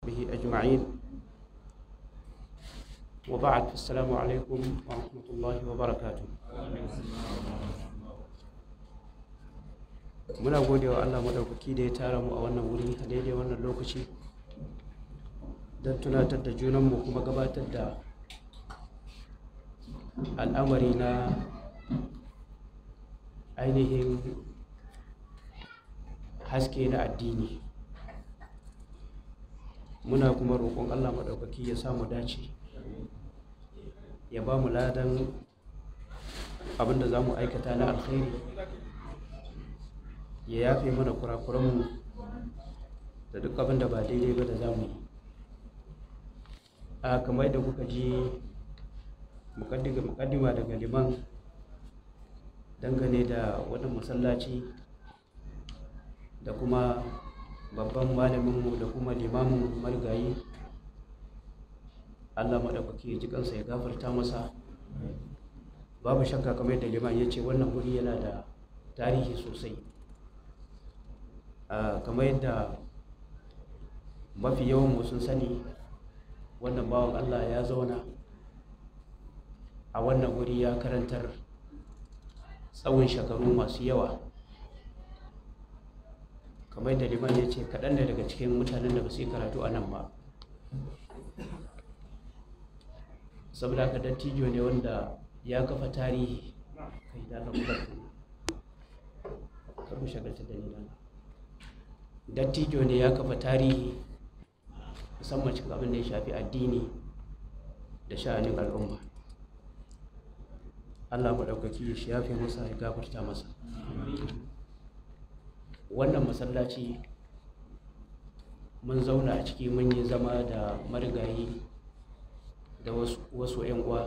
به أجمعين وبعد السلام عليكم ورحمة الله وبركاته muna gode wa Allah madaukaki da ya tara mu a wannan wuri a daidai wannan lokaci don tunatar da junanmu kuma gabatar da al'amari na ainihin haske na addini muna kuma roƙon Allah maɗaukaki ya samu dace ya ba mu ladan abinda za mu aikata na alkhairi ya yafe mana kurakuranmu da duk abinda ba daidai ba da za mu yi a kamar da kuka ji mukaddima daga liman dangane da wani masallaci da kuma babban malaminmu da kuma limamin marigayi allah maɗaukaki ya ji kansa ya gafarta masa babu shakka kamar yadda liman ya ce wannan wuri yana da tarihi sosai kamar yadda mafi yawan sun sani wannan bawan allah ya zauna a wannan wuri ya karantar tsawon shekaru masu yawa kamar da liman ya ce kaɗan ne daga cikin mutanen da ba su yi karatu a nan ba saboda ka dattijo ne wanda ya kafa tarihi kai da lamurar karu shagalta da nila dattijo ne ya kafa tarihi musamman cikin abin da ya shafi addini da sha'anin al'umma allah maɗaukaki ya shafe masa ya gafarta masa wannan masallaci mun zauna a ciki mun yi zama da marigayi da wasu 'yan uwa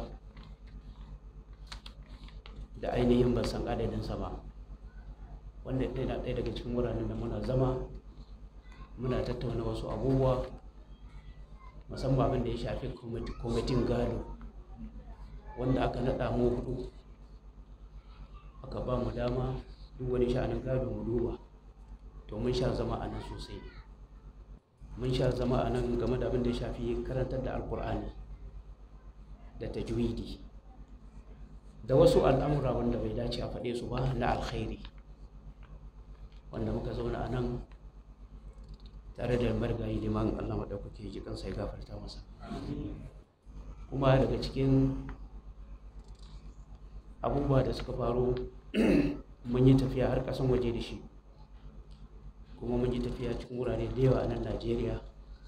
da ainihin ban san adadinsa ba wanda ɗaya na ɗaya daga cikin wuraren da muna zama muna tattauna wasu abubuwa musamman abin da ya shafi kwamitin gado wanda aka naɗa mu hudu aka ba mu dama duk wani sha'anin gado mu duba to mun sha zama a nan sosai mun sha zama a nan game da abin da ya shafi karantar da alkur'ani da tajwidi da wasu al'amura wanda bai dace a faɗe su ba na alkhairi wanda muka zauna a nan tare da marigayi liman allah maɗaukaki ji kansa ya gafarta masa kuma daga cikin abubuwa da suka faru mun yi tafiya har ƙasan waje da shi kuma mun yi tafiya cikin wurare da yawa a nan najeriya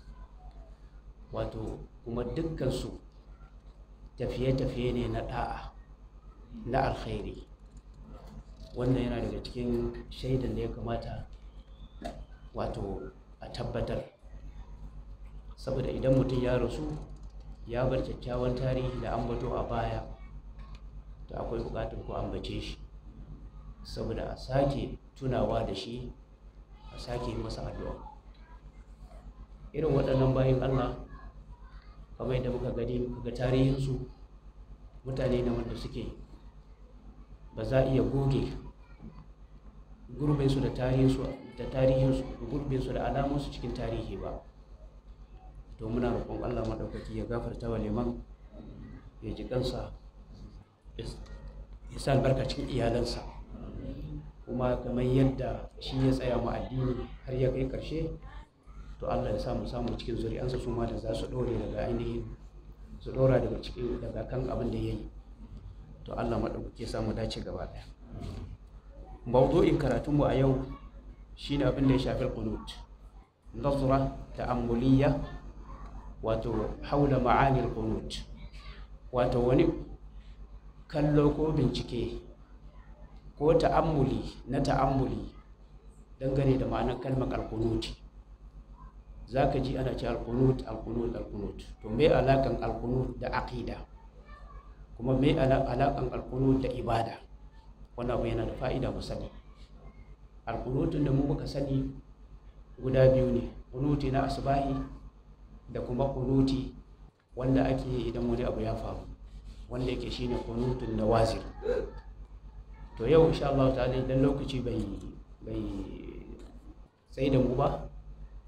wato kuma dukkansu tafiye-tafiye ne na ɗa'a na alkhairi wannan yana daga cikin shaidan da ya kamata wato a tabbatar saboda idan mutum ya rasu ya bar kyakkyawan tarihi da ambato a baya to akwai bukatar ko ambace shi saboda a sake tunawa da shi a sake masa addu'a irin waɗannan bayan allah kamar yadda muka gani muka ga tarihinsu mutane ne wanda suke ba za a iya goge gurbinsu da tarihinsu da tarihinsu gurbinsu da alamunsu cikin tarihi ba to muna roƙon allah maɗaukaki ya gafarta wa liman ya ji kansa ya sa albarka cikin iyalansa kuma kamar yadda shi ya tsaya mu addini har ya kai karshe to Allah ya samu samu cikin zuri'ansa su ma da za su dore daga ainihin su dora daga cikin daga kan abin da ya yi to Allah maɗaukake samu dace gaba ɗaya mawdu'in karatunmu a yau shine abin da ya shafi qunut nazra ta'ammuliyya wato haula ma'ani qunut wato wani kallo ko bincike ko ta'ammuli na ta'ammuli dangane da ma'anar kalmar alkunuti za ka ji ana ce alkunut alkunut alkunut to me alakan alkunut da aqida kuma me alakan alkunut da ibada wannan abu yana da fa'ida mu sani alkunutun da mu muka sani guda biyu ne kunuti na asbahi da kuma kunuti wanda ake idan wani abu ya faru wanda yake shine kunutun nawazir to yau insha Allah ta'ala idan lokaci bai bai sai da mu ba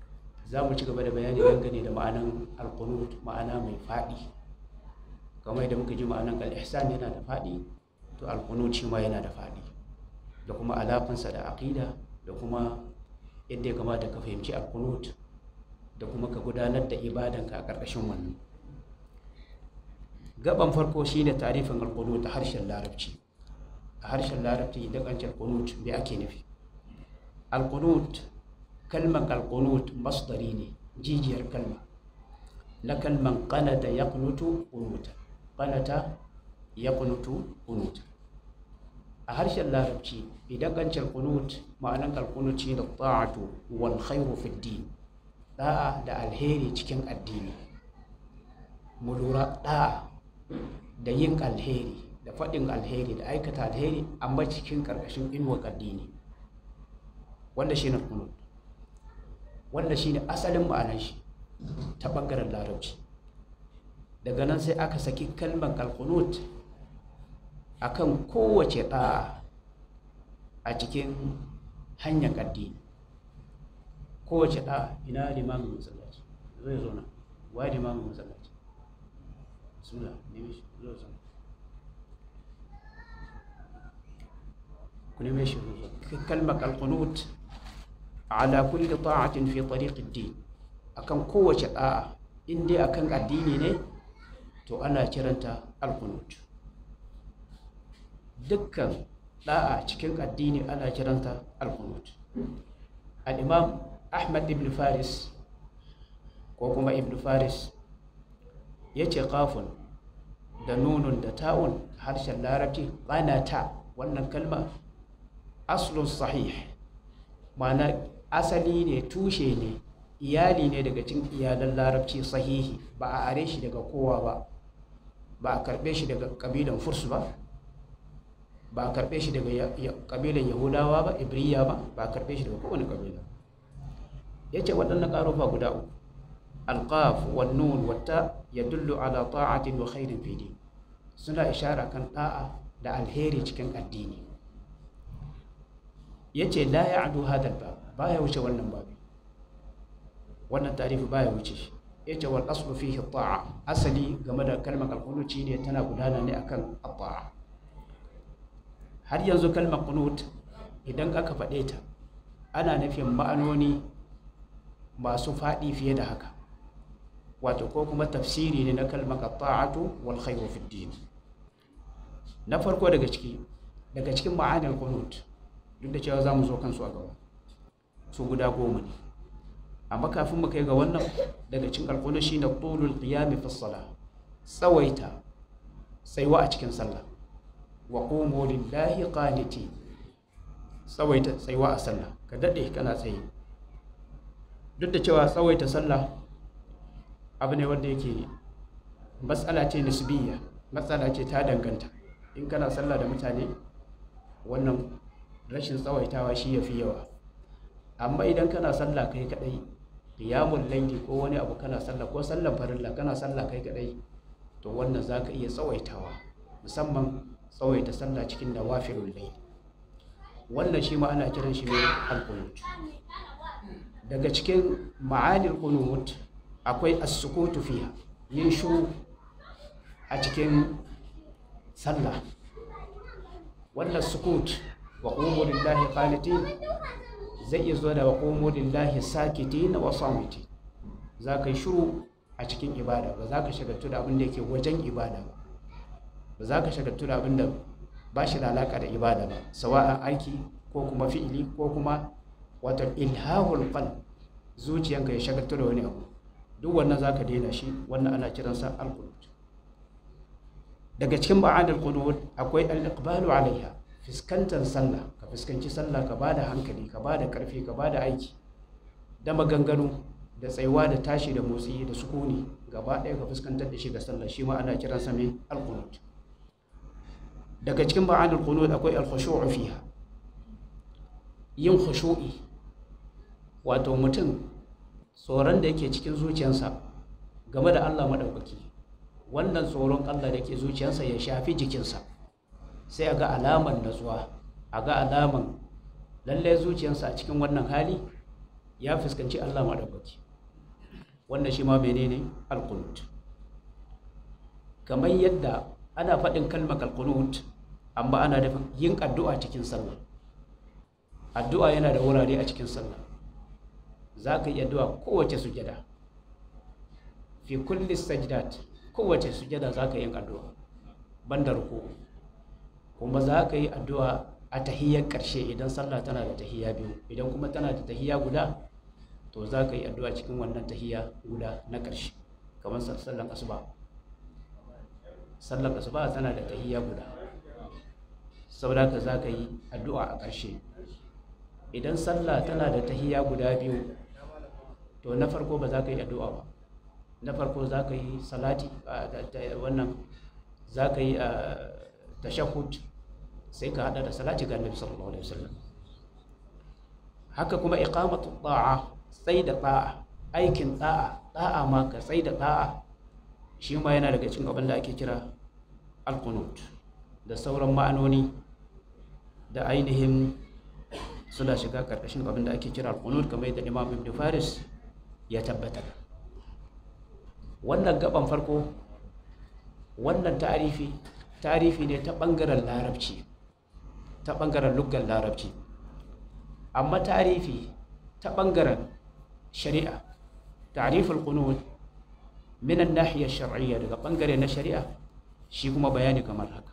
za mu ci gaba da bayani dangane da ma'anan alkunut ma'ana mai faɗi kamar da muka ji ma'anan al-ihsan yana da faɗi to alkunut shi ma yana da faɗi da kuma alaƙansa da aƙida da kuma yadda ya kamata ka fahimci alkunut da kuma ka gudanar da ibadanka a ƙarƙashin wannan gaban farko shine tarifin alkunut a harshen larabci a harshen larabci idan an ce alkunut me ake nufi alkunut kalmar alkunut masdari ne jijiyar kalma na kalman qanata yaqnutu qunuta qanata yaqnutu qunuta a harshen larabci idan an ce alkunut ma'anar alkunut shi da ta'atu wal khairu fi din da'a da alheri cikin addini mu lura da'a da yin alheri da faɗin alheri da aikata alheri amma cikin ƙarƙashin inuwar addini wanda shi ne kunut wanda shi ne asalin ma'anar shi ta ɓangaren larabci daga nan sai aka saki kalmar alkunut a kan kowace ɗa'a a cikin hanyar addini kowace ɗa'a ina limamin masallaci zai zo na wa limamin masallaci suna nemi shi zo zo ku neme shi zo kalmar alkunut ala kulli ta'atin fi tariqid din akan kowace da'a in dai akan addini ne to ana kiranta alqunut dukkan da'a cikin addini ana kiranta alqunut al-imam ahmad ibn faris ko kuma ibn faris yace qafun da nunun da ta'un harshen larabci qanata wannan kalma aslun sahih ma'ana asali ne tushe ne iyali ne daga cikin iyalan larabci sahihi ba a are shi daga kowa ba ba a karbe shi daga kabilan furs ba ba a karbe shi daga kabilan yahudawa ba ibriya ba ba a karbe shi daga kowane kabila ya ce waɗannan ƙarufa guda uku alƙaf wannun wata ya dullu ala ta'atin wa khairin fidi suna ishara kan ɗa'a da alheri cikin addini ya ce la ya adu hadal ba ba ya wuce wannan babi wannan tarifi ba ya wuce shi ya ce wal aslu fihi ta'a asali game da kalmar alkunuci ne tana gudana ne akan ta'a har yanzu kalmar kunut idan aka faɗe ta ana nufin ma'anoni masu faɗi fiye da haka wato ko kuma tafsiri ne na kalmar ta'atu wal khayru fi din na farko daga ciki daga cikin ma'anar kunut duk da cewa za mu zo kansu a gaba su guda goma ne amma kafin mu kai ga wannan daga cikin alƙulu shi na tulul qiyami fi salah tsawaita tsaiwa a cikin sallah wa qumu lillahi qaniti tsawaita tsaiwa a sallah ka dade kana tsaye duk da cewa tsawaita sallah abu ne wanda yake matsala ce nisbiyya matsala ce ta danganta in kana sallah da mutane wannan rashin tsawaitawa shi ya fi yawa amma idan kana sallah kai kadai qiyamul layli ko wani abu kana sallah ko sallan farilla kana sallah kai kadai to wannan zaka iya tsawaitawa musamman tsawaita sallah cikin nawafilul layl wannan shi ma ana kiran shi ne al-qunut daga cikin ma'anil qunut akwai as-sukutu fiha yin shiru a cikin sallah wannan sukut wa qumu lillahi qanitin zai iya zuwa da wa qumu lillahi sakitin wa samitin za ka yi shiru a cikin ibada ba za ka shagaltu da abin da yake wajen ibada ba ba za ka shagaltu da abin da ba shi da alaka da ibada ba sawa'an aiki ko kuma fi'ili ko kuma wata ilhahul qalb zuciyanka ya shagaltu da wani abu duk wannan za ka daina shi wannan ana kiransa al-qunut daga cikin ma'anar qunut akwai al-iqbalu alaiha fuskantar sallah ka fuskanci sallah ka bada hankali ka bada karfi ka bada aiki da maganganu da tsayuwa da tashi da motsi da sukuni gaba ɗaya ka fuskantar da shi ga sallah shi ma ana kiransa mai al-qunut daga cikin ma'anar qunut akwai al-khushu'u fiha yin khushu'i wato mutum tsoron da yake cikin zuciyarsa game da Allah maɗaukaki wannan tsoron Allah da ke zuciyarsa ya shafi jikinsa sai a ga alaman natsuwa a ga alaman lallai zuciyarsa a cikin wannan hali ya fuskanci Allah maɗaukaki wannan shi ma menene alqunut kamar yadda ana faɗin kalmar alqunut amma ana da yin addu'a cikin sallah addu'a yana da wurare a cikin sallah za ka yi addu'a kowace sujada fi kulli sajdat kowace sujada za ka yi addu'a banda ruku kuma za ka yi addu'a a tahiyyar ƙarshe idan sallah tana da tahiyya biyu idan kuma tana da tahiyya guda to za ka yi addu'a cikin wannan tahiyya guda na ƙarshe kamar sallan asuba sallan asuba tana da tahiyya guda saboda ka za ka yi addu'a a ƙarshe idan sallah tana da tahiyya guda biyu to na farko ba za ka yi addu'a ba na farko za ka yi salati wannan za ka yi tashahud sai ka hada da salati ga annabi sallallahu alaihi wasallam haka kuma iqamatu ta'a sai da ta'a aikin ta'a ta'a ma ka sai da ta'a shi ma yana daga cikin abin da ake kira alqunut da sauran ma'anoni da ainihin suna shiga karkashin abin da ake kira alqunut kamar yadda Imam Ibn Faris ya tabbatar wannan gaban farko wannan tarifi tarifi ne ta bangaren larabci ta bangaren luggan larabci amma tarifi ta bangaren shari'a tariful qunut min an-nahiyya shar'iyya daga bangare na shari'a shi kuma bayani kamar haka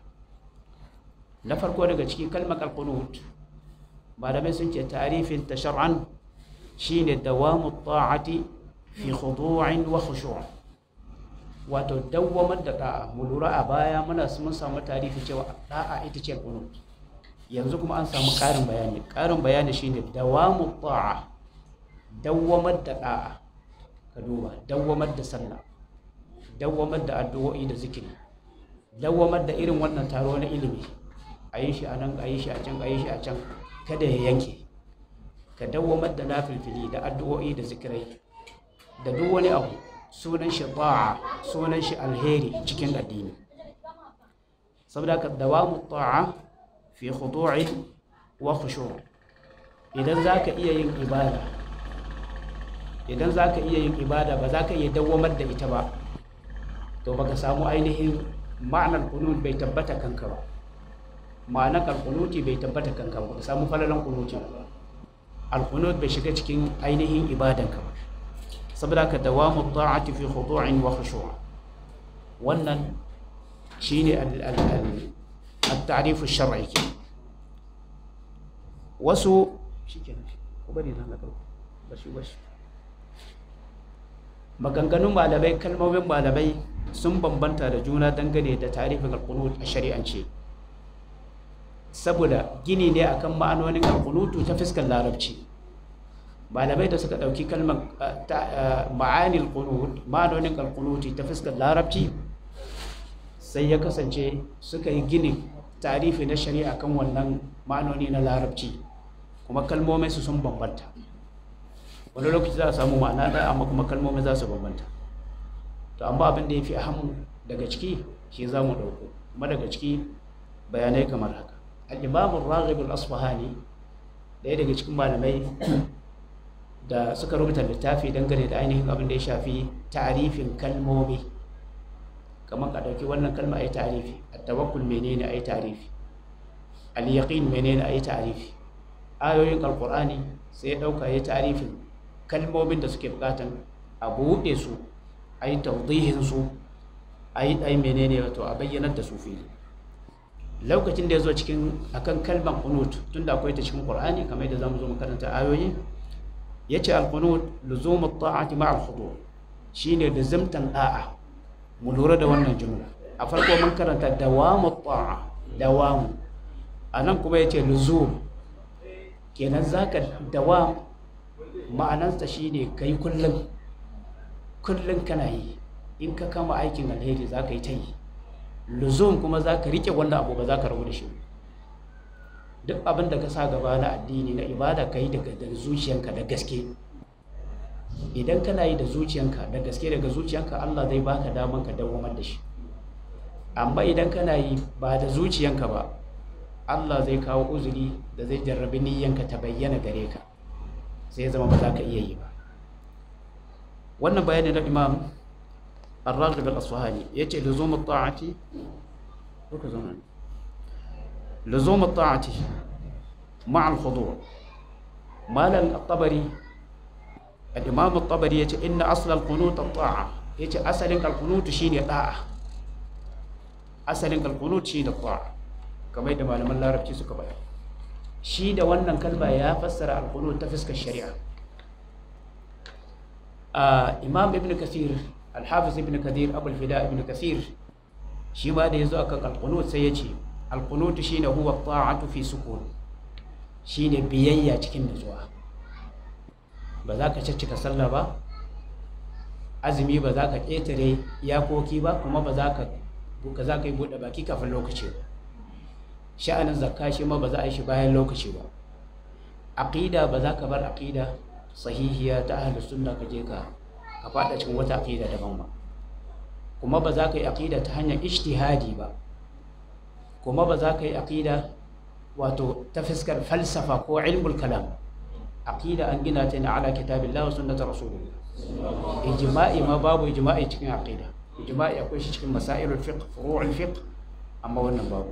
na farko daga cikin kalmar al-qunut malamai sun ce tarifin ta shar'an shine dawamu ta'ati fi khudu'in wa khushu' wato dawwamar da da'a mu lura a baya muna mun samu tarihi cewa da'a ita ce qunut yanzu kuma an samu ƙarin bayani ƙarin bayani shine dawamu ta'a dawwamar da da'a ka duba dawwamar da sallah dawwamar da addu'o'i da zikiri dawwamar da irin wannan taro na ilimi a yi shi a nan a yi shi a can a yi shi a can kada ya yanke ka dawwamar da nafilfili da addu'o'i da zikirai da duk wani abu sunan shi ta'a sunan shi alheri cikin addini saboda ka dawamu ta'a fi khudu'i wa khushu' idan zaka iya yin ibada idan zaka iya yin ibada ba zaka iya dawwamar da ita ba to baka samu ainihin ma'anar qunut bai tabbata kanka ba ma'anar alqunuti bai tabbata kanka ba ka samu falalan qunuti ba alqunut bai shiga cikin ainihin ibadanka ba saboda ka dawamu ta'ati fi khudu'in wa khushu' wannan shine al-ta'rif ash-shar'i wasu shikenan ko bari na labar bashi bashi maganganun malamai kalmomin malamai sun bambanta da juna dangane da tarifin al-qunut a shari'ance saboda gini ne akan ma'anonin al-qunutu ta fuskar larabci malamai da suka ɗauki kalmar ma'anil qunut ma'anonin al-qunuti ta fuskar larabci sai ya kasance suka yi gini tarifi na shari'a kan wannan ma'anoni na larabci kuma kalmomin su sun bambanta wani lokaci za a samu ma'ana ɗaya amma kuma kalmomin za su bambanta to amma abin da ya fi ahamu daga ciki shi za mu ɗauko kuma daga ciki bayanai kamar haka al-imamun raghib al-asfahani ɗaya daga cikin malamai da suka rubuta littafi dangane da ainihin abin da ya shafi tarifin kalmomi kamar ka ɗauki wannan kalma a yi tarifi a tawakkul menene a yi tarifi al-yaqin menene a yi tarifi ayoyin alkur'ani sai ya ɗauka ya tarifin kalmomin da suke bukatan a buɗe su a yi taudihin su a yi ɗai menene wato a bayyanar da su fili lokacin da ya zo cikin akan kalmar kunut tunda akwai ta cikin qur'ani kamar yadda zamu zo mu karanta ayoyi yace al-qunut luzumu at-ta'ati ma'a al-khudu shine lazimtan da'a mu lura da wannan jumla a farko mun karanta dawamu at-ta'a dawamu anan kuma yace luzum kenan zaka dawam ma'anarsa shine kai kullum kullum kana yi in ka kama aikin alheri zaka yi ta yi luzum kuma zaka rike wanda abu ba zaka rabu da shi duk abin da ka sa gaba na addini na ibada ka yi daga zuciyanka da gaske idan kana yi da zuciyanka da gaske daga zuciyanka Allah zai baka daman ka dawamar da shi amma idan kana yi ba da zuciyanka ba Allah zai kawo uzuri da zai jarrabi niyyanka ta bayyana gare ka sai ya zama ba za ka iya yi ba wannan bayanin na imam الراغب الأصفهاني يجي لزوم الطاعة لزوم الطاعة مع الخضوع مالا الطبري الإمام الطبري يجي إن أصل القنوت الطاعة يجي أصل القنوت شين الطاعة أصل القنوت شين الطاعة كما يدما لما الله ربتي سكبا shi da wannan kalma ya fassara alqunut ta fuskar shari'a imam ibn kathir alhafiz ibn kathir abul fida ibn kathir shi ma da yazo akan alqunut sai yace alqunut shine huwa ta'atu fi sukun shine biyayya cikin nutsuwa ba za ka caccika sallah ba azumi ba za ka ƙetare iyakoki ba kuma ba za ka ka za ka yi buɗe baki kafin lokaci ba sha'anin zakka shi ma ba za a yi shi bayan lokaci ba aqida ba za ka bar aqida sahihiya ta ahlus sunna ka je ka ka fada cikin wata aqida daban ba kuma ba za ka yi aqida ta hanyar ijtihadi ba kuma ba za ka yi aqida wato ta fiskar falsafa ko ilmul kalam aqida an gina ta ne ala kitabillah wa sunnati rasulillah ijma'i ma babu ijma'i cikin aqida ijma'i akwai shi cikin masailul fiqh furu'ul fiqh amma wannan babu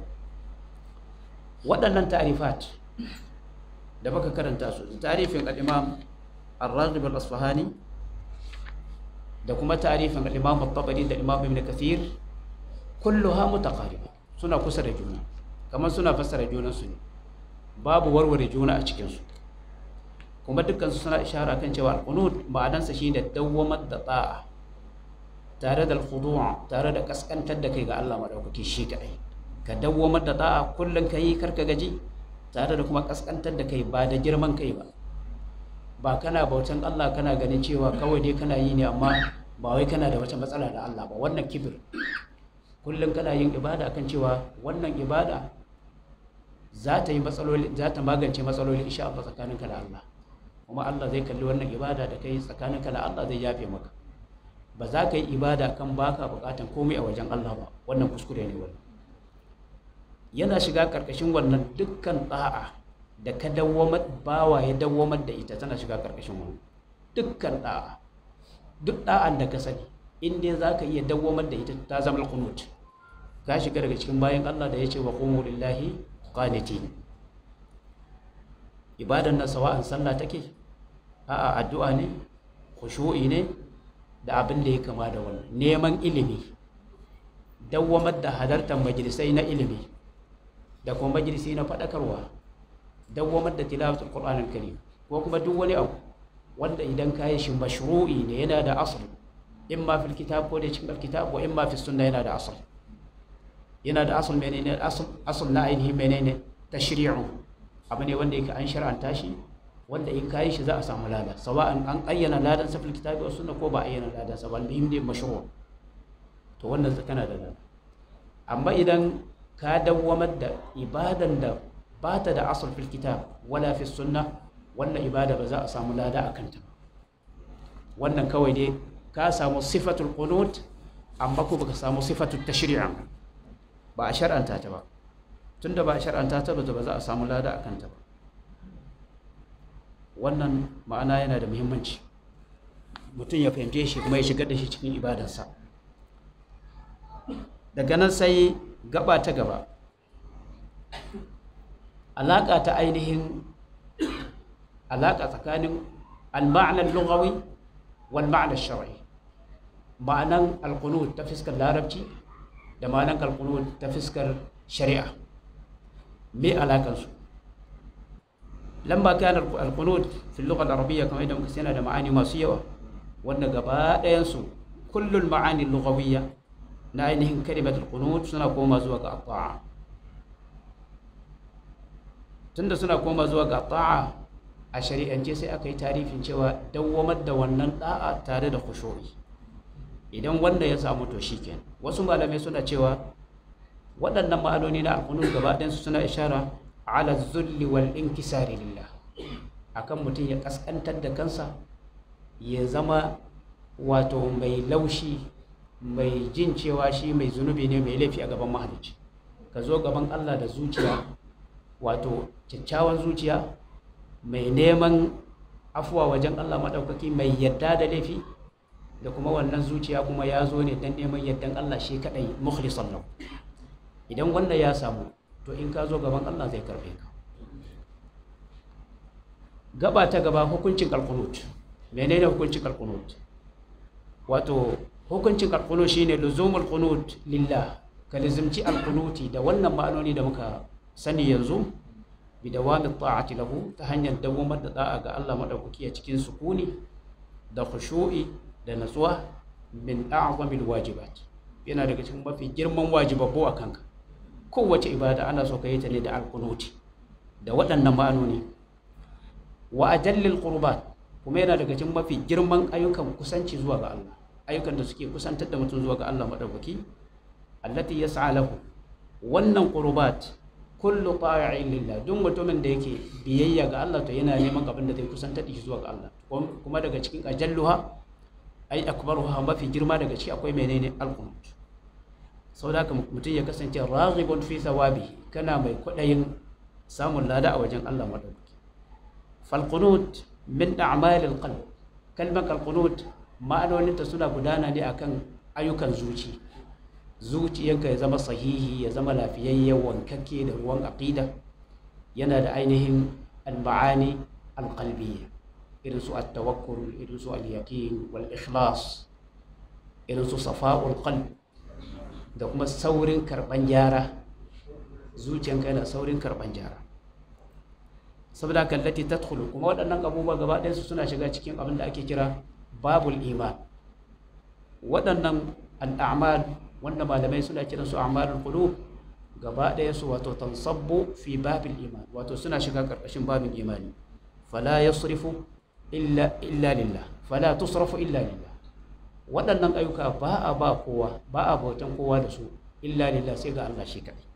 waɗannan ta'rifat da baka karanta su tarifin al-imam ar-raghib al-asfahani da kuma tarifin al-imam at-tabari da imam ibn kathir kulluha mutaqariba suna kusa da juna kamar suna fassara junansu ne babu warware juna a cikinsu kuma dukkansu suna ishara kan cewa alqunut ma'anarsa shine dawwamar da ta'a tare da alkhudu' tare da kaskantar da kai ga Allah madaukaki shi kadai ka dawwamar da ta'a kullun kai karka gaji tare da kuma kaskantar da kai ba da girman kai ba ba kana bautan Allah kana ganin cewa kawai dai kana yi ne amma ba wai kana da wata matsala da Allah ba wannan kibir kullum kana yin ibada kan cewa wannan ibada za ta yi matsaloli za ta magance matsaloli insha Allah tsakaninka da Allah kuma Allah zai kalli wannan ibada da kai tsakaninka da Allah zai yafe maka ba za ka yi ibada kan baka bukatan komai a wajen Allah ba wannan kuskure ne wannan yana shiga karkashin wannan dukkan da'a da ka dawwamar bawa ya dawwamar da ita tana shiga karkashin wannan dukkan da'a duk da'an da ka sani in dai za ka iya dawwamar da ita ta zama alqunut ka shiga daga cikin bayan Allah da ya ce wa qumu lillahi qanitin ibadan nan sawa'an sallah take a'a addu'a ne khushu'i ne da abin da ya kama da wannan neman ilimi dawwamar da halartar majalisai na ilimi da kuma majalisi na faɗakarwa dawwamar da tilawatul qur'anul karim ko kuma duk wani abu wanda idan ka yi shi mashru'i ne yana da asl imma fil kitab ko da cikin alkitab wa imma fi sunna yana da asl yana da asl menene asl asl na ainihi menene tashri'u abu ne wanda yake an shar'anta shi wanda in kayi shi za a samu lada sawa'an an ayyana ladan sa fil kitabi wa sunna ko ba ayyana ladan sa ba almuhim dai mashru' to wannan kana da lada amma idan ka dawwamar da ibadan da ba ta da asl fil kitab wala fi sunna wannan ibada ba za a samu lada a kanta ba wannan kawai dai ka samu sifatul qunut amma ko baka samu sifatul tashri'a ba a shar'anta ta ba tunda ba a shar'anta ta ba ba za a samu lada a kanta ba wannan ma'ana yana da muhimmanci mutum ya fahimce shi kuma ya shigar da shi cikin ibadarsa daga nan sai gaba ta gaba alaƙa ta ainihin alaƙa tsakanin al-ma'anar lugawi wal ma'anar shar'i ma'anan alqunut ta fiskar larabci da ma'anan alqunut ta fiskar shari'a me alakansu lamba kana alqunut fi lugha al-arabiyya kamar yadda muka sani da ma'ani masu yawa wanda gaba ɗayan su kullul ma'ani lughawiyya na ainihin kalimat alqunut suna koma zuwa ga ta'a tunda suna koma zuwa ga ta'a a shari'ance sai aka yi tarifin cewa dawwamar da wannan da'a tare da khushu'i idan wanda ya samu to shikenan wasu malamai suna cewa waɗannan ma'anoni na alqunut gaba ɗayan su suna ishara ala zulli wal inkisari lillah akan mutum ya kaskantar da kansa ya zama wato mai laushi mai jin cewa shi mai zunubi ne mai laifi a gaban mahalicci ka zo gaban Allah da zuciya wato kyakkyawan zuciya mai neman afuwa wajen Allah maɗaukaki mai yadda da laifi da kuma wannan zuciya kuma ya zo ne don neman yardan Allah shi kadai mukhlisan lahu idan wanda ya samu to in ka zo gaban Allah zai karbe ka gaba ta gaba hukuncin alqunut menene hukuncin alqunut wato hukuncin alqunut shine luzumul qunut lillah ka lazimci alqunuti da wannan ma'anoni da muka sani yanzu bi dawami ta'ati lahu ta hanyar dawamar da da'a ga Allah madaukaki a cikin sukuni da khushu'i da natsuwa min a'zamil wajibat yana daga cikin mafi girman wajibabbu a kanka kowace ibada ana so ka yi ta ne da alqunuti da waɗannan ma'anoni wa ajallil qurbat kuma yana daga cikin mafi girman ayyukan kusanci zuwa ga Allah ayyukan da suke kusantar da mutum zuwa ga Allah madaukaki allati yas'a lahu wannan qurbat kullu ta'i'in lillah duk mutumin da yake biyayya ga Allah to yana neman abin da zai kusantar da shi zuwa ga Allah kuma daga cikin ajalluha ai akbaruha mafi girma daga ciki akwai menene alqunut saboda haka mutum ya kasance raghibun fi thawabi kana mai kudayin samun lada a wajen Allah madaukaki fal qunut min a'malil qalb kalmar alqunut ma'anoninta suna gudana ne akan ayyukan zuci zuciyanka ya zama sahihi ya zama lafiyayye wankakke da ruwan aqida yana da ainihin al-ma'ani al-qalbiyya irin su at-tawakkul irin su al-yaqin wal ikhlas irin su safa'ul qalb da kuma saurin karban gyara zuciyanka yana saurin karban gyara saboda kallati tadkhulu kuma waɗannan abubuwa gaba ɗayansu suna shiga cikin abin da ake kira babul iman waɗannan al'amal wanda malamai suna kiran su a'malul qulub gaba ɗaya su wato tansabbu fi babil iman wato suna shiga karkashin babin imani fala yasrifu illa illa lillah fala tusrafu illa lillah waɗannan ayyuka ba a ba kowa ba a bautan kowa da su illa lillah sai ga Allah shi kaɗai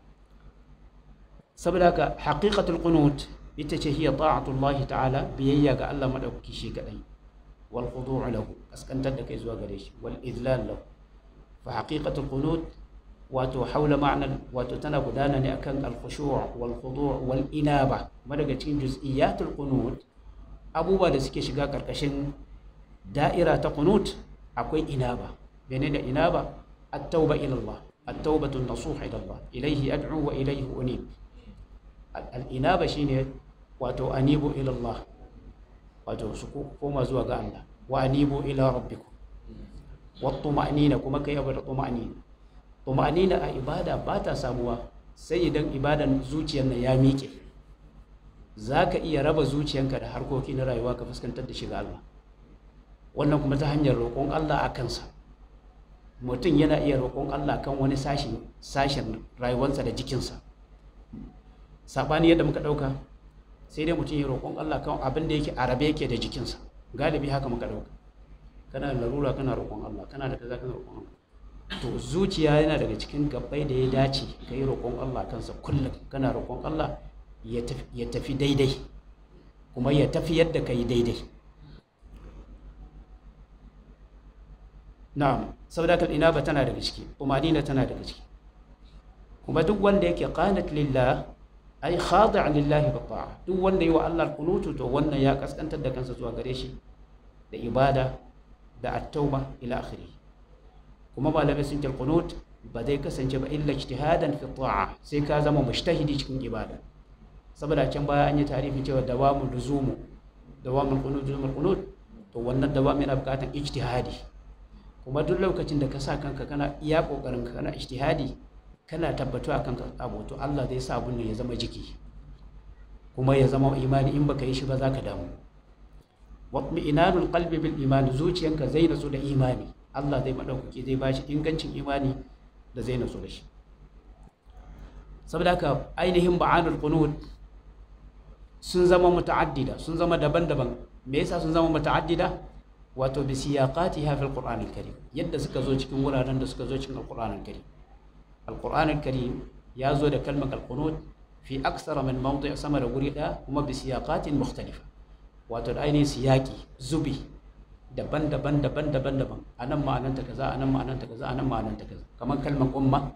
saboda haka haqiqatul qunut ita ce hiya ta'atullahi ta'ala biyayya ga Allah madaukaki shi kaɗai wal khudu' lahu kaskantar da kai zuwa gare shi wal idlal lahu fa haqiqatul qunut wato haula ma'anar wato tana gudana ne akan al-khushu' wal khudu' wal inaba kuma daga cikin juz'iyatul qunut abubuwa da suke shiga karkashin da'ira ta qunut akwai inaba menene inaba at-tauba ila Allah at-taubatu an-nasuh ila Allah ilayhi ad'u wa ilayhi unib al-inaba shine wato anibu ila Allah wato su koma zuwa ga Allah wa anibu ila rabbikum wa tuma'nina kuma kai abu da tuma'nina tuma'nina a ibada ba ta samuwa sai idan ibadan zuciyar nan ya miƙe za ka iya raba zuciyanka da harkoki na rayuwa ka fuskantar da shi ga Allah wannan kuma ta hanyar roƙon Allah a kansa mutum yana iya roƙon Allah kan wani sashen sashen rayuwarsa da jikinsa saɓani yadda muka ɗauka sai dai mutum ya roƙon Allah kan abin da yake arabe yake da jikinsa galibi haka muka ɗauka kana da larura kana roƙon Allah kana da kaza kana roƙon Allah to zuciya yana daga cikin gabbai da ya dace ka yi roƙon Allah kansa kullum kana roƙon Allah ya tafi daidai kuma ya tafi yadda ka yi daidai na'am saboda kal inaba tana daga ciki umarnina tana daga ciki kuma duk wanda yake qanat lillah ai khadi' lillahi bi ta'a duk wanda yi wa Allah kunutu to wannan ya kaskantar da kansa zuwa gare shi da ibada da at-tauba ila akhirih kuma malamai sun ce qunut ba zai kasance ba illa ijtihadan fi ta'a sai ka zama mujtahidi cikin ibada saboda can baya an yi tarihi cewa dawamul luzumu dawamul qunut luzumul qunut to wannan dawam yana bukatar ijtihadi kuma duk lokacin da ka sa kanka kana iya kokarin ka kana ijtihadi kana tabbatu akan abu to Allah zai sa abun ne ya zama jiki kuma ya zama imani in baka yi shi ba za ka damu watmi'inanul qalbi bil imani zuciyanka zai nasu da imani Allah zai madaukaki zai bashi ingancin imani da zai nasu da shi saboda haka ainihin ba'anul qunut sun zama muta'addida sun zama daban-daban me yasa sun zama muta'addida wato bi siyaqatiha fil qur'an al-karim yadda suka zo cikin wuraren da suka zo cikin al-qur'an al-karim al-qur'an al-karim ya zo da kalmar al-qunut fi aksara min mawdi' sama da guri ɗaya kuma bi siyaqatin mukhtalifa wato da ainihin siyaki zubi daban-daban daban-daban daban anan ma'ananta kaza anan ma'ananta kaza anan ma'ananta kaza kamar kalmar umma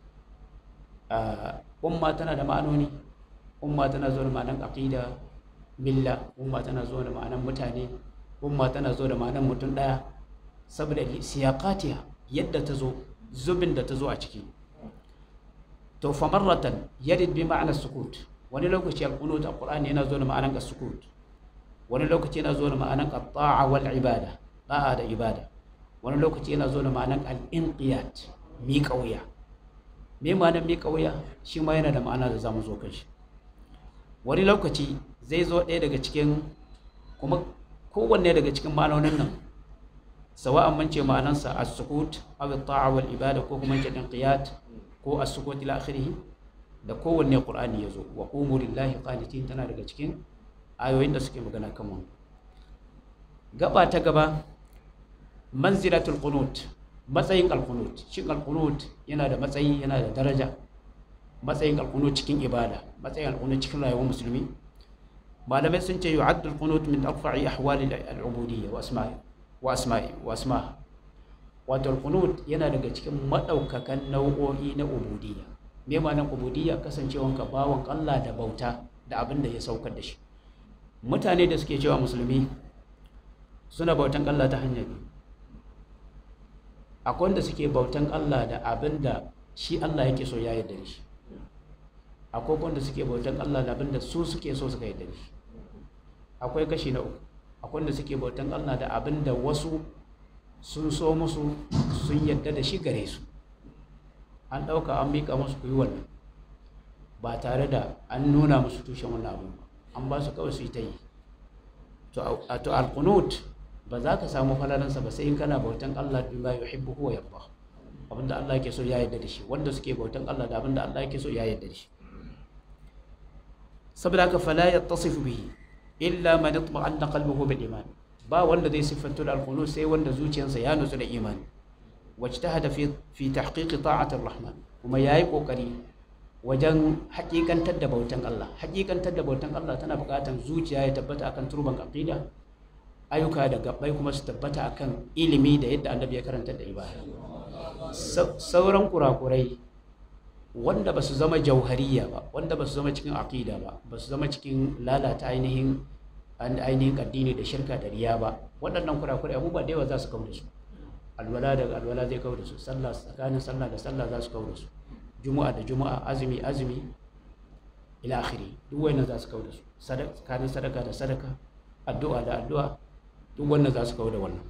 umma tana da ma'anoni umma tana zuwa da ma'anan aqida milla umma tana zuwa da ma'anan mutane umma tana zuwa da ma'anan mutum daya saboda siyaqatiha yadda ta zo zubin da ta zo a ciki to fa marratan yarid bi ma'anar sukut wani lokaci al-qunut al-qur'ani yana zo da ma'anar sukut wani lokaci yana zo da ma'anar at-ta'a wal ibada da'a da ibada wani lokaci yana zo da ma'anar al-inqiyat mi kauya me ma'anar mi kauya shi ma yana da ma'ana da zamu zo kan shi wani lokaci zai zo ɗaya daga cikin kuma kowanne daga cikin ma'anonin nan sawa'an mun ce ma'anansa as-sukut aw at-ta'a wal ibada ko kuma ce inqiyat ko as-sukut ila akhirih da kowanne qur'ani yazo wa qumu lillahi qanitin tana daga cikin ayoyin da suke magana kan wannan gaba ta gaba manzilatul qunut matsayin al-qunut shin al-qunut yana da matsayi yana da daraja matsayin al-qunut cikin ibada matsayin al-qunut cikin rayuwar musulmi malamai sun ce yu'addu al-qunut min arfa'i ahwali al-ubudiyya wa asma'i wa asma'i wa asma'a wato al-qunut yana daga cikin madaukakan nau'o'i na ubudiyya me ma'anar ubudiyya kasancewanka bawan Allah da bauta da abin da ya saukar da shi mutane da suke cewa musulmi suna bautan Allah ta hanyar biyu akwai wanda suke bautan Allah da abin da shi Allah yake so ya yarda da shi akwai wanda suke bautan Allah da abin da su suke so suka yarda da shi akwai kashi na uku akwai wanda suke bautan Allah da abin da wasu sun so musu sun yarda da shi gare su an ɗauka an miƙa musu ku yi wannan ba tare da an nuna musu tushen wannan abin ba an ba su kawai su yi ta yi to alkunut ba za ka samu falalansa ba sai in kana bautan Allah bima yuhibbu huwa yarda abinda Allah yake so ya yarda da shi wanda suke bautan Allah da abinda Allah yake so ya yarda da shi saboda haka fala yattasifu bihi illa man itma'anna qalbuhu bil iman ba wanda zai siffantu da alkunut sai wanda zuciyarsa ya nutsu da imani wajtahada fi fi tahqiqi ta'ati rahman kuma yayi kokari wajen hakikantar da bautan Allah hakikantar da bautan Allah tana buƙatar zuciya ya tabbata akan turban aqida ayyuka da gabbai kuma su tabbata akan ilimi da yadda annabi ya karanta da ibada sauran kurakurai wanda ba su zama jauhariya ba wanda ba su zama cikin aqida ba ba su zama cikin lalata ainihin ainihin addini da shirka da riya ba waɗannan kurakurai abubuwa da yawa za su kawo da su alwala daga alwala zai kawo da su sallah tsakanin sallah da sallah za su kawo da su juma'a da juma'a azumi azumi ila akhiri duk wannan za su kawo da su tsakanin sadaka da sadaka addu'a da addu'a duk wannan za su kawo da wannan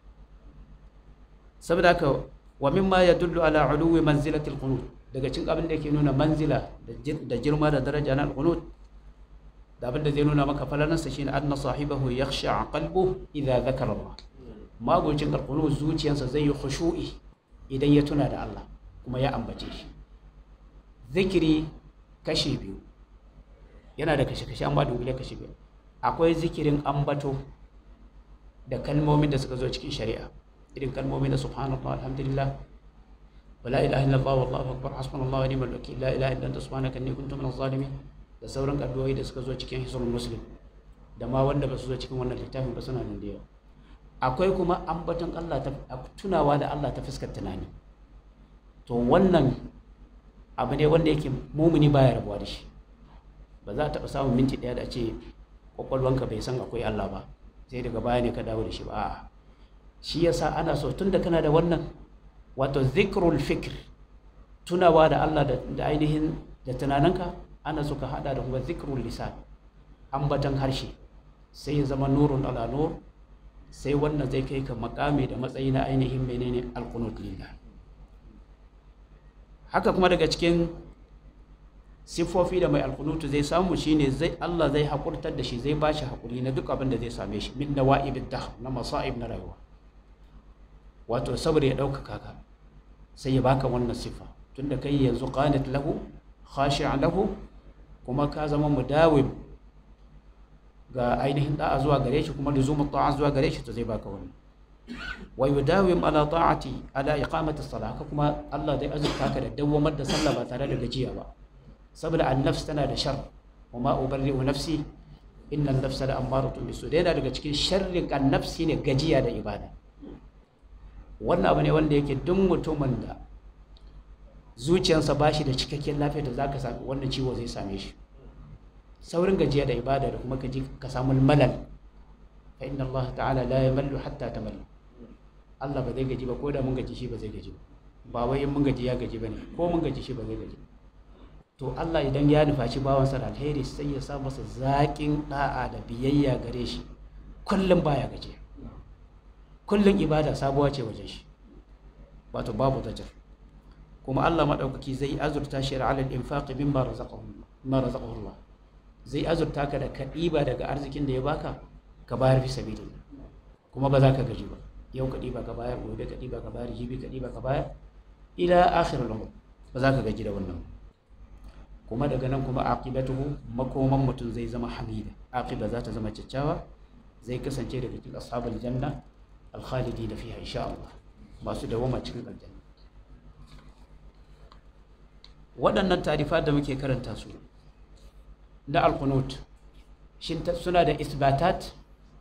saboda haka wa mimma yadullu ala uluwi manzilatil qunut daga cikin abin da yake nuna manzila da girma da daraja na al-qunut da abin da zai nuna maka falalansa shine anna sahibahu yakhsha qalbuhu idza dhakara Allah magocin al-qunut zuciyarsa zai yi khushu'i idan ya tuna da Allah kuma ya ambace shi zikiri kashi biyu yana da kashe-kashe an ba dunkule kashe biyu akwai zikirin ambato da kalmomin da suka zo cikin shari'a irin kalmomin da subhanallah alhamdulillah wala ilaha illallah wallahu akbar hasbunallahu wa ni'mal wakeel la ilaha illa anta subhanaka inni kuntu minaz zalimin da sauran addu'o'i da suka zo cikin hisrul muslim da ma wanda ba su zo cikin wannan littafin ba suna nan da yawa akwai kuma ambaton Allah ta tunawa da Allah ta fuskar tunani to wannan abu ne wanda yake mumuni baya rabuwa da shi ba za a taɓa samun minti ɗaya da ce kwakwalwanka bai san akwai Allah ba sai daga baya ne ka dawo da shi ba a'a shi yasa ana so tun da kana da wannan wato zikrul fikr tunawa da Allah da ainihin da tunaninka ana so ka hada da kuma zikrul lisan ambatan harshe sai ya zama nurun ala nur sai wannan zai kai ka makami da matsayi na ainihin menene alqunut lillah haka kuma daga cikin siffofi da mai alkunutu zai samu shine zai Allah zai hakurtar da shi zai ba shi hakuri na duk abin da zai same shi min nawa'ibid dahr na masa'ib na rayuwa wato saboda ya ɗaukaka ka sai ya baka wannan siffa tunda kai yanzu qanit lahu khashi'an lahu kuma ka zama mudawim ga ainihin da'a zuwa gare shi kuma luzumu ta'a zuwa gare shi to zai baka wannan wa yudawim ala ta'ati ala iqamati salah haka kuma Allah zai azurta ka da dawwamar da sallah ba tare da gajiya ba saboda an-nafs tana da shar wa ma ubarri'u nafsi inna an-nafsa la ammaratun bisu da yana daga cikin sharrin an-nafs ne gajiya da ibada wannan abu ne wanda yake duk mutumin da zuciyarsa ba shi da cikakken lafiya da zaka sami wannan ciwo zai same shi saurin gajiya da ibada da kuma ka ji ka samu malal fa inna Allah ta'ala la yamallu hatta tamallu Allah ba zai gaji ba ko da mun gaji shi ba zai gaji ba ba wai in mun gaji ya gaji bane ko mun gaji shi ba zai gaji to Allah idan ya nufaci bawansa da alheri sai ya sa masa zaƙin da'a da biyayya gare shi kullum baya gaji kullum ibada sabuwa ce wajen shi wato babu zajar kuma Allah maɗaukaki zai azurta shi ala al-infaqi mimma razaqahu mimma razaqahu Allah zai azurta ka da ka ɗiba daga arzikin da ya baka ka bayar fi sabilillah kuma ba za ka gaji ba yau ka ɗiba ka bayar gobe ka ɗiba ka bayar jibi ka ɗiba ka bayar ila akhir al ba za ka gaji da wannan kuma daga nan kuma aqibatuhu makoman mutum zai zama hamida aqiba za ta zama kyakkyawa zai kasance daga cikin ashabul janna al-khalidina fiha insha Allah masu dawama cikin aljanna waɗannan tarifa da muke karanta su na alkunut shin suna da isbatat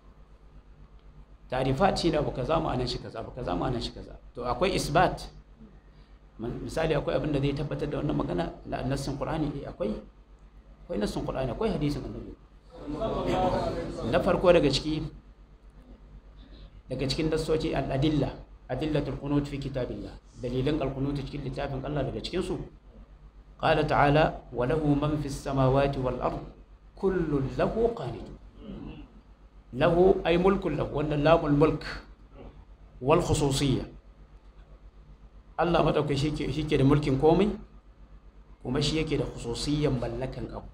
tarifat shi ne abu kaza ma'anar shi kaza abu kaza ma'anar shi kaza to akwai isbat misali akwai abin da zai tabbatar da wannan magana na nassin qur'ani eh akwai akwai nassin qur'ani akwai hadisin annabi na farko daga ciki daga cikin nassoci al-adilla adillatul qunut fi kitabillah dalilan al-qunut cikin littafin Allah daga cikin su قال تعالى وله من في السماوات والأرض كل له قانت له أي ملك له وأن لام الملك والخصوصية الله ما دوك شيء شيء كده ملك قومي kuma shi yake da khususiyyan mallakan abu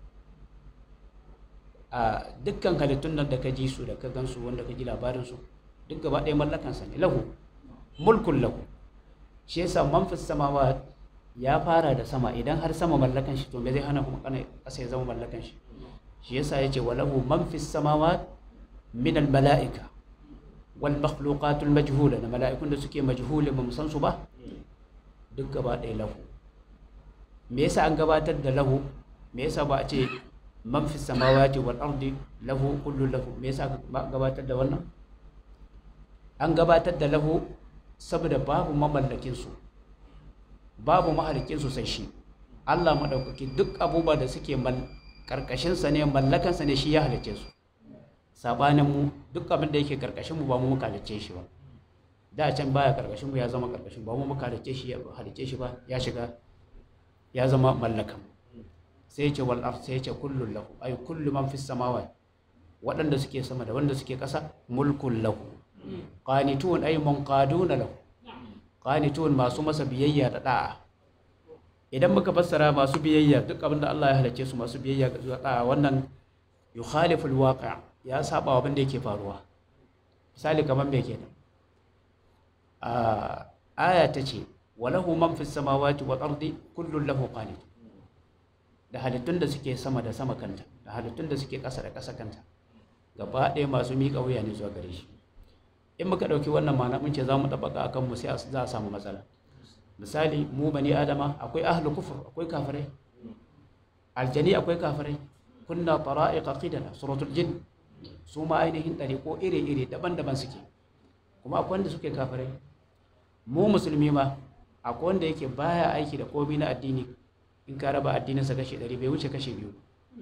a dukkan halittun nan da ka ji su da ka gansu wanda ka ji labarin su duk gaba ɗaya mallakansa ne lahu mulkun lahu shi yasa man fi samawat ya fara da sama idan har sama mallakan shi to me zai hana kuma kana ƙasa ya zama mallakan shi shi yasa yace walahu man fis samawat min al malaika wal makhluqatul majhula da mala'ikun da suke majhuli ba mu san su ba duk gaba ɗaya lahu me yasa an gabatar da lahu me yasa ba a ce man fis samawati wal ardi lahu kullu lahu me yasa ba gabatar da wannan an gabatar da lahu saboda babu mamallakin su babu mahalikin su sai shi Allah maɗaukaki duk abubuwa da suke karkashinsa ne mallakansa ne shi ya halicce su sabanin mu duk abin da yake karkashin mu ba mu muka halicce shi ba da can baya karkashin mu ya zama karkashin ba mu muka halicce shi ya halicce shi ba ya shiga ya zama mallakan sai ce wal ard sai ce kullu lahu ay kullu man fis samawati waɗanda suke sama da wanda suke ƙasa mulkun lahu qanitun ay munqaduna lahu qanitun masu masa biyayya da da'a idan muka fassara masu biyayya duk abin da Allah ya halicce su masu biyayya ga da'a wannan yukhalifu alwaqi' ya saba wa abin da yake faruwa misali kamar me kenan a aya ta ce walahu man fis samawati wal ardi kullun lahu qanit da halittun da suke sama da sama kanta da halittun da suke ƙasa da ƙasa kanta gaba ɗaya masu miƙa wuya ne zuwa gare shi in muka ɗauki wannan ma'ana mun ce za mu ɗabaka a kanmu sai za a samu matsala misali mu bani adama akwai ahlu kufur akwai kafirai aljani akwai kafirai kunna tara'iqa qidala suratul jin su ma ainihin ɗariƙo iri-iri daban-daban suke kuma akwai wanda suke kafirai mu musulmi ma akwai wanda yake baya aiki da komai na addini in ka raba addininsa kashi ɗari bai wuce kashi biyu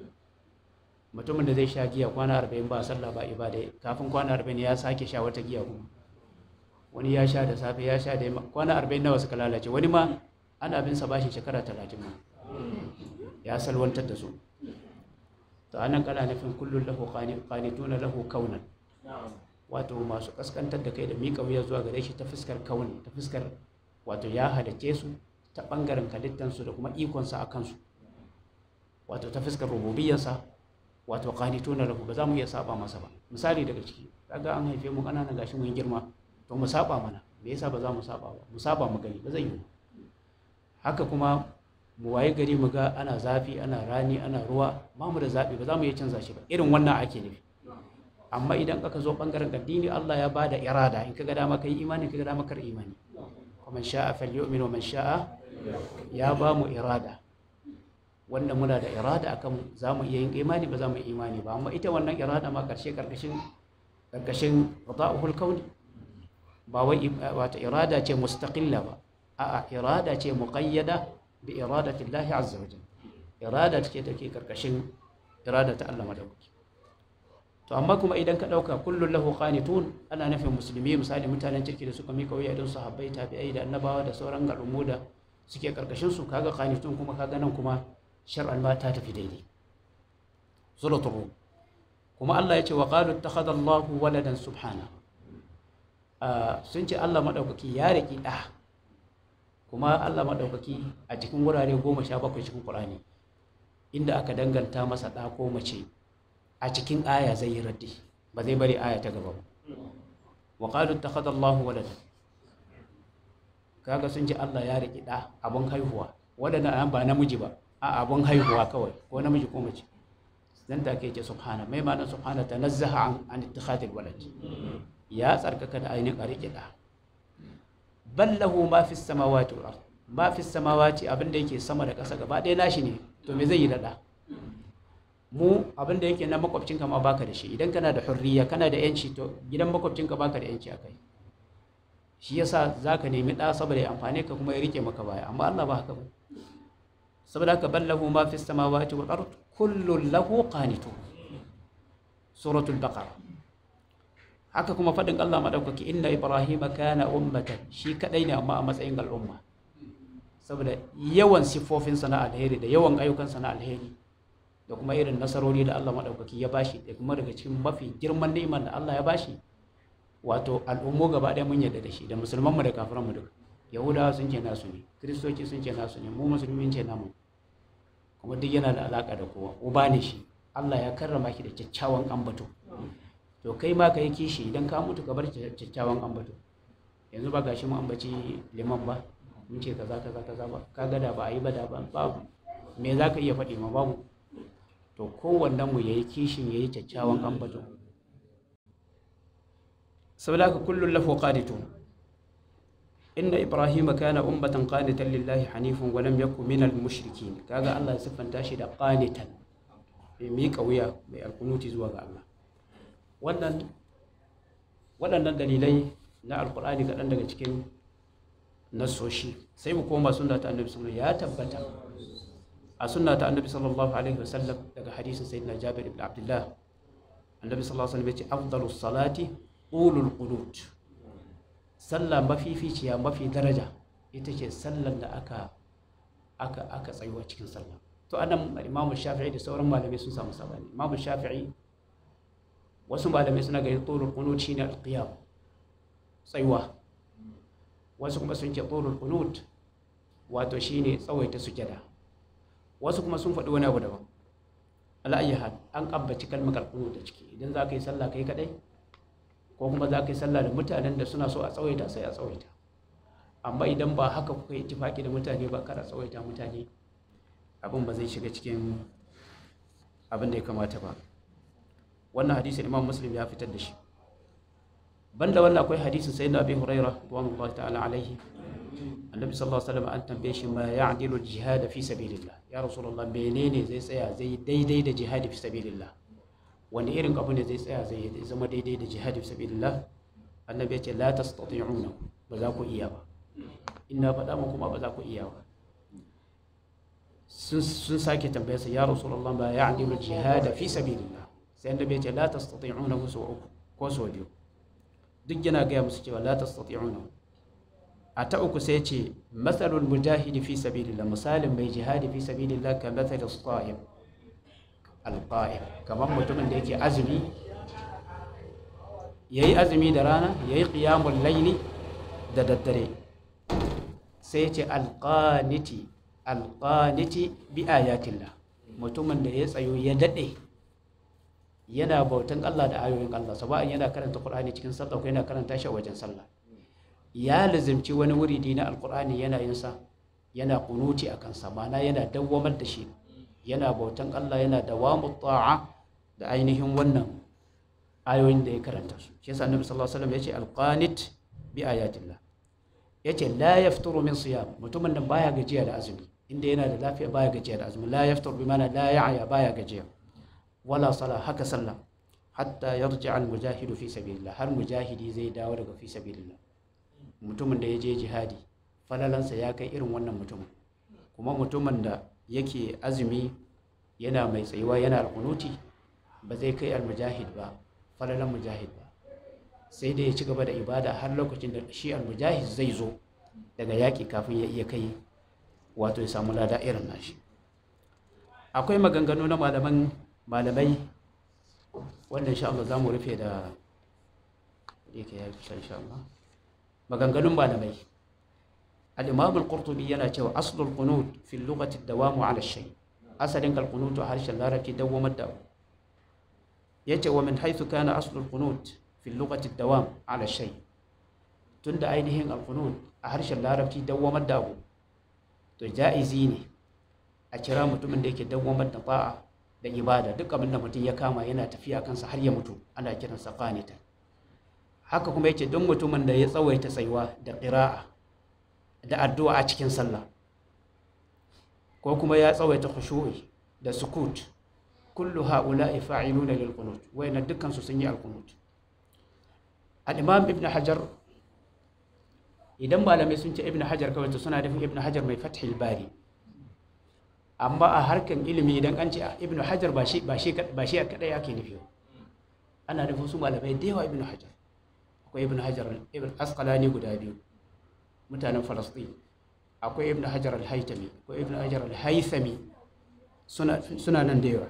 mutumin da zai sha giya kwana arba'in ba sallah ba ibada kafin kwana arba'in ya sake sha wata giya kuma wani ya sha da safe ya sha da yamma kwana arba'in nawa suka lalace wani ma ana bin sa bashi shekara talatin ma ya salwantar da su to anan kana nufin kullum lahu qanituna lahu kaunan wato masu kaskantar da kai da miƙa wuya zuwa gare shi ta fuskar kauni ta fuskar wato ya halice su ta ɓangaren halittansu da kuma ikonsa a kansu wato ta fuskar rububiyarsa wato qanituna lahu ba za mu iya saba masa ba misali daga ciki kaga an haife mu ƙananan gashi mun girma to mu saba mana me yasa ba za mu saba ba mu saba mu gani ba zai yi haka kuma mu waye gari mu ga ana zafi ana rani ana ruwa ba mu da zaɓi ba za mu iya canza shi ba irin wannan ake nufi amma idan aka zo bangaren addini Allah ya bada irada in kaga dama kai imani kaga dama kar imani kuma sha'a falyu'min wa man sha'a ya ba mu irada wanda muna da irada akan za mu iya yin imani ba za mu yi imani ba amma ita wannan irada ma karshe karkashin karkashin qada'ul kauni ba wai wata irada ce mustaqilla ba a'a irada ce muqayyada bi iradati Allah azza wa jalla irada take take karkashin irada ta Allah madaukaki to amma kuma idan ka dauka kullun lahu qanitun ana nufin musulmi misali mutanen kirki da suka mika wuya don sahabbai tabi'ai da annabawa da sauran al'ummu da suke karkashin su kaga qanitun kuma kaga nan kuma shar'an ma ta tafi daidai suratul rum kuma Allah ya ce wa qalu ittakhadha Allahu waladan subhana sun ce Allah madaukaki ya riki da kuma Allah madaukaki a cikin wurare goma sha bakwai cikin Qur'ani inda aka danganta masa da ko mace a cikin aya zai yi raddi ba zai bari aya ta gaba ba wa qalu ittakhadha Allahu waladan kaga sun ce Allah ya riki da abun haihuwa wadanda ba namiji ba a abun haihuwa kawai ko namiji ko mace dan take ce subhana mai ma'anar subhana tanazzaha an an ittikhadil walad ya tsarkaka da ainihin a rike da bal lahu ma fi samawati wal ard ma fi samawati abinda yake sama da ƙasa gaba ɗaya nashi ne to me zai yi da mu abinda yake na makwabcinka ma baka da shi idan kana da hurriya kana da yanci to gidan makwabcinka baka da yanci akai shi yasa zaka nemi ɗa saboda ya amfane ka kuma ya rike maka baya amma Allah ba haka ba saboda haka ballahu ma fi samawati wal ard kullun lahu qanitun suratul baqara haka kuma fadin Allah madaukaki inna ibrahima kana ummatan shi kadai ne amma a matsayin al'umma saboda yawan sifofin sana alheri da yawan ayyukan sana alheri da kuma irin nasarori da Allah madaukaki ya bashi da kuma daga cikin mafi girman ni'imar da Allah ya bashi wato al'ummu gaba ɗaya mun yarda da shi da musulman mu da kafiran mu duka yahudawa sun ce nasu ne kristoci sun ce nasu ne mu musulmi ce namu kuma duk yana da alaka da kowa uba ne shi Allah ya karrama shi da kyakkyawan ambato to kai ma ka yi kishi idan ka mutu ka bar kyakkyawan ambato yanzu ba gashi mu ambaci liman ba mun ce kaza kaza kaza ba ka gada ba a yi ba da ba babu me za ka iya faɗi ma babu to kowannen mu yayi kishin yayi kyakkyawan ambato saboda haka kullun lahu qanitun inna ibrahima kana ummatan qanitan lillahi hanifan wa lam yakun minal mushrikin kaga Allah ya siffanta shi da qanitan mai miƙa wuya mai alkunuti zuwa ga Allah wannan waɗannan dalilai na alkur'ani kaɗan daga cikin nasoshi sai mu koma sunna ta annabi sallallahu ya tabbata a sunna ta annabi sallallahu alaihi wasallam daga hadisin sayyidina jabir ibn abdullah annabi sallallahu alaihi wasallam ya ce afdalus salati ulul qunut sallah mafificiya mafi daraja ita ce sallar da aka aka aka tsayuwa cikin sallah to anan imamu shafi'i da sauran malamai sun samu sabani imamu shafi'i wasu malamai suna ganin tsorul qunut shine alqiyam tsayuwa wasu kuma sun ce tsorul qunut wato shine tsawaita sujada wasu kuma sun faɗi wani abu daban ala ayyi hal an kabbaci kalmar alqunut da ciki idan za ka yi sallah kai kadai ko kuma za ka yi sallah da mutanen da suna so a tsawaita sai a tsawaita amma idan ba haka kuka yi tifaki da mutane ba kara tsawaita mutane abin ba zai shiga cikin abin da ya kamata ba wannan hadisin imam muslim ya fitar da shi banda wannan akwai hadisin sayyidina abi huraira radiyallahu ta'ala alaihi annabi sallallahu alaihi wasallam an tambaye shi ma ya'dilu jihad fi sabilillah ya rasulullah menene zai tsaya zai daidai da jihad fi sabilillah wani irin abu ne zai tsaya zai zama daidai da jihad fi sabilillah annabi ya ce la tastati'una ba za ku iya ba ina faɗa muku ma ba za ku iya ba sun sake tambayarsa ya rasulullah ba ya adilu jihada fi sabilillah sai annabi ya ce la tastati'una su uku ko so biyu duk yana gaya musu cewa la tastati'una a ta uku sai ce matsalul mujahidi fi sabilillah misalin mai jihadi fi sabilillah ka matsal as-sa'im al-qa'im kamar mutumin da yake azumi yayi azumi da rana yayi qiyamul layli da daddare sai ce al-qaniti alƙaniti bi ayatillah mutumin da ya tsayo ya daɗe yana bautan Allah da ayoyin Allah saba'in yana karanta Qur'ani cikin sallah ko yana karanta shi a wajen sallah ya lazimci wani wuridi na alƙur'ani yana yin sa yana kunuti a kansa ma'ana yana dawwamar da shi yana bautan Allah yana dawamu ta'a da ainihin wannan ayoyin da ya karanta su shi yasa annabi sallallahu alaihi wasallam ya ce alqanit bi ayatillah yace la yafturu min siyam mutumin nan baya gajiya da azumi inda yana da lafiya baya gajiya da azumi la yaftur bi mana la ya'ya baya gajiya wala sala haka sallah hatta yarji al mujahidu fi sabilillah har mujahidi zai dawo daga fi sabilillah mutumin da ya je jihadi falalansa ya kai irin wannan mutumin kuma mutumin da yake azumi yana mai tsayuwa yana alkunuti ba zai kai almujahid ba falalan mujahid ba sai dai ya ci gaba da ibada har lokacin da shi almujahid zai zo daga yaƙi kafin ya iya kai wato ya samu lada irin nashi akwai maganganu na malaman malamai wanda insha Allah za mu rufe da yake ya fi insha Allah maganganun malamai al-imam al-qurtubi yana cewa aslul qunut fi lughati dawamu ala shay asalin al-qunut a harshen larabci dawamar da yace wa min haythu kana aslul qunut fi lughati dawam ala shay tunda ainihin al-qunut a harshen larabci dawamar da abu to ja'izi ne a kira mutumin da yake dawamar da ba'a da ibada duk abin da mutum ya kama yana tafiya kansa har ya mutu ana kiransa qanitan haka kuma yake don mutumin da ya tsawaita tsayuwa da ƙira'a da addu'a a cikin sallah ko kuma ya tsawaita khushu'i da sukut kullu ha'ula'i fa'iluna lil qunut wayna dukkan su sun yi al qunut al-imam ibn hajar idan malamai sun ce ibn hajar kawai to suna nufin ibn hajar mai fathil bari amma a harkan ilimi idan an ce ibn hajar ba shi ba shi ba shi kadai ake nufi ana nufin su malamai da yawa ibn hajar akwai ibn hajar ibn asqalani guda biyu mutanen falastin akwai ibn hajar al-haytami akwai ibn hajar al-haythami suna suna nan da yawa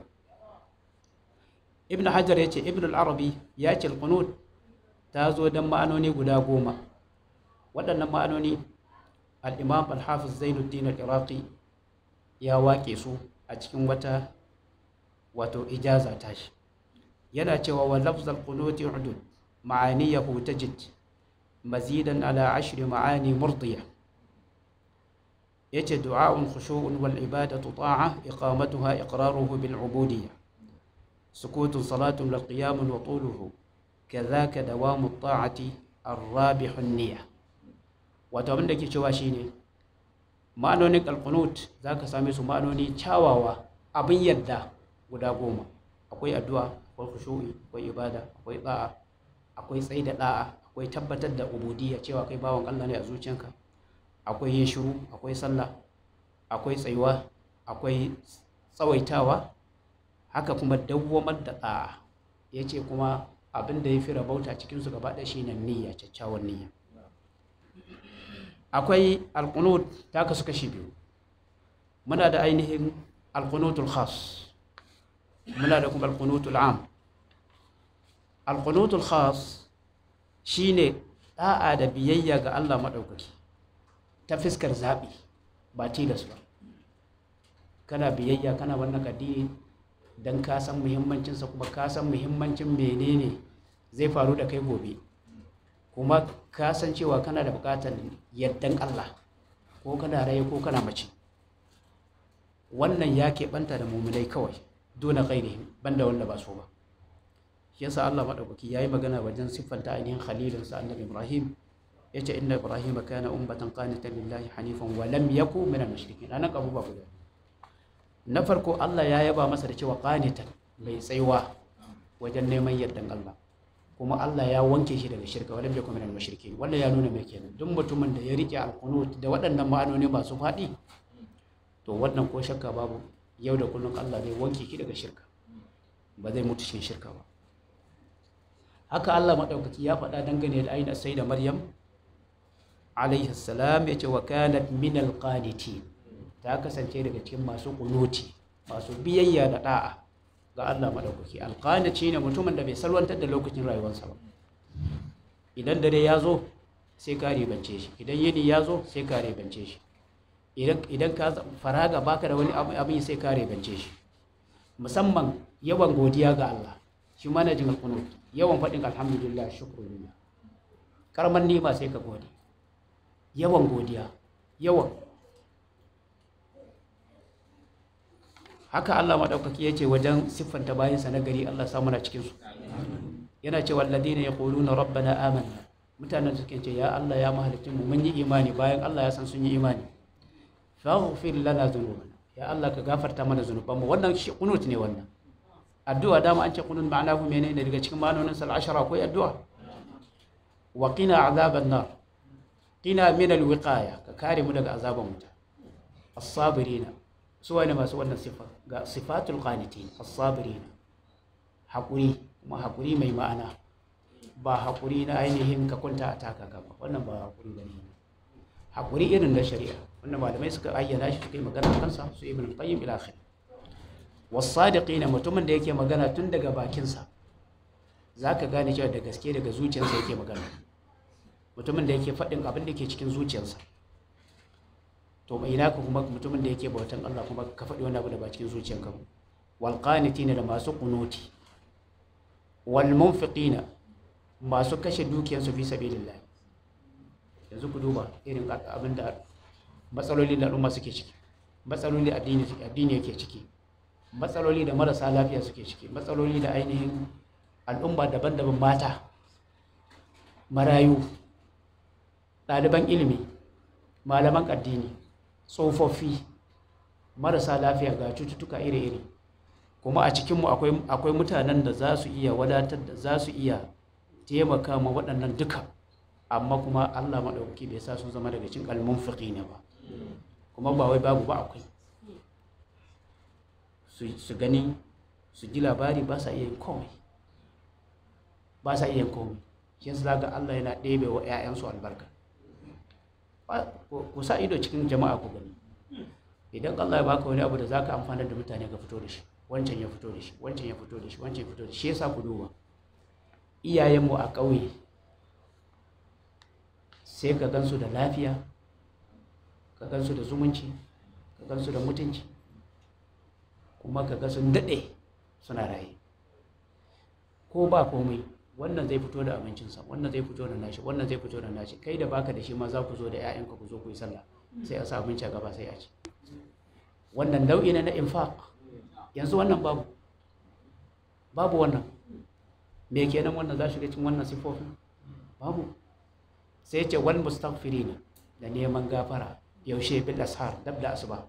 ibn hajar ya ce ibn al-arabi ya ce al-qunut ta zo don ma'anoni guda goma waɗannan ma'anoni al-imam al-hafiz zainuddin al-iraqi ya waƙe su a cikin wata wato ijaza tashi yana cewa wa lafzal qunuti udud ma'aniyahu tajid mazidan ala ashri ma'ani murdiya yace du'a'un khushu'un wal ibadatu ta'a iqamatuha iqraruhu bil ubudiyya sukutun salatun lil qiyam wa tuluhu kadhaka dawamu at-ta'ati ar-rabihu an-niyya wato abin da ke cewa shine ma'anonin alqunut zaka same su ma'anoni kyawawa abin yadda guda goma akwai addu'a akwai khushu'i akwai ibada akwai da'a akwai tsayi da da'a akwai tabbatar da ubudiyya cewa kai bawan Allah ne a zuciyanka akwai yin shiru akwai sallah akwai tsayuwa akwai tsawaitawa haka kuma dawwamar da da'a yace kuma abin da ya fi rabauta cikinsu gaba ɗaya shine niyya kyakkyawan niyya akwai alqunut ta kasu kashi biyu muna da ainihin alqunutul khas muna da kuma alqunutul am alqunutul khas shine da'a da biyayya ga Allah madaukaki ta fiskar zabi ba tilas ba kana biyayya kana wannan addini dan ka san muhimmancinsa kuma ka san muhimmancin menene zai faru da kai gobe kuma ka san cewa kana da bukatar yardan Allah ko kana raye ko kana mace wannan ya keɓanta da mummunai kawai dole gairi banda wanda ba so ba shi yasa Allah madaukaki yayi magana wajen siffanta ainihin khalilin sa annabi Ibrahim yace inna Ibrahim kana ummatan qanitan lillahi hanifan wa lam yakun minal mushrikin anan abu ba guda na farko Allah ya yaba masa da cewa qanitan mai tsayuwa wajen neman yardan Allah kuma Allah ya wanke shi daga shirka walam yakun minal mushrikin wannan ya nuna mai kenan duk mutumin da ya rike alqunut da waɗannan ma'anoni masu faɗi to wannan ko shakka babu yau da kullum Allah zai wanke ki daga shirka ba zai mutu cikin shirka ba haka Allah madaukaki ya faɗa dangane da ainihin sai da Maryam alaihi salam ya ce wa kanat min alqanitin ta kasance daga cikin masu kunuti masu biyayya da da'a ga Allah madaukaki alqaniti ne mutumin da bai salwantar da lokacin rayuwarsa ba idan dare ya zo sai ka ribance shi idan yini ya zo sai ka ribance shi idan ka faraga baka da wani abin sai ka ribance shi musamman yawan godiya ga Allah shi manajin alqunut yawan faɗin alhamdulillah shukrulillah karman nima sai ka gode yawan godiya yawan haka Allah maɗaukaki ya ce wajen siffanta bayansa na gari Allah samu na cikinsu yana ce walladina ya ƙolu na rabbana amanna mutanen suke ce ya Allah ya mahalicin mu mun yi imani bayan Allah ya san sun yi imani faghfir lana dhunubana ya Allah ka gafarta mana zunubanmu wannan shi kunut ne wannan addu'a dama an ce kunut ma'ana ku menene daga cikin ma'anonin sal ashara akwai addu'a wa qina azaban nar qina min al wiqaya ka kare mu daga azaban wuta as-sabirina su wani masu wannan sifa ga sifatul qanitin as-sabirina haƙuri kuma haƙuri mai ma'ana ba haƙuri na ainihin ka kwanta a taka ka ba wannan ba haƙuri ba ne haƙuri irin na shari'a wanda malamai suka ayyana shi suka yi magana kansa su ibn qayyim ila akhir wasadiqina mutumin da yake magana tun daga bakinsa zaka gane cewa da gaske daga zuciyarsa yake magana mutumin da yake faɗin abin da ke cikin zuciyarsa to mai ina kuma mutumin da yake bautan Allah kuma ka faɗi wani abu da ba cikin zuciyarka ba wal qanitina da masu kunuti wal munfiqina masu kashe dukiyarsu fi sabilillah yanzu ku duba irin abin da matsaloli da al'umma suke ciki matsaloli addini addini yake ciki matsaloli da marasa lafiya suke ciki matsaloli da ainihin al'umma daban-daban mata marayu ɗaliban ilimi malaman addini tsofaffi marasa lafiya ga cututtuka iri-iri kuma a cikinmu akwai mutanen da za su iya wadatar da za su iya taimaka ma waɗannan duka amma kuma allah maɗauki bai sa sun zama daga cin kalmun fiƙi ne ba kuma ba wai babu ba akwai su gani su ji labari ba sa iya yin komai ba sa iya yin komai shi su zaga allah yana ɗebe wa 'ya'yansu albarka ku sa ido cikin jama'a ku gani idan allah ya baka wani abu da za ka amfanar da mutane ka fito da shi wancan ya fito da shi wancan ya fito da shi wancan ya fito da shi yasa ku duba iyayenmu a ƙauye sai ka gansu da lafiya ka gansu da zumunci ka gansu da mutunci kuma ka ga sun daɗe suna raye ko ba komai wannan zai fito da abincinsa wannan zai fito da nashi wannan zai fito da nashi kai da baka da shi ma za ku zo da 'ya'yanka ku zo ku yi sallah sai a sa abinci a gaba sai a ci wannan nau'i ne na infaq yanzu wannan babu babu wannan me kenan wannan za shiga cikin wannan sifofin babu sai ce wal mustaghfirin da neman gafara yaushe bil ashar dab da asuba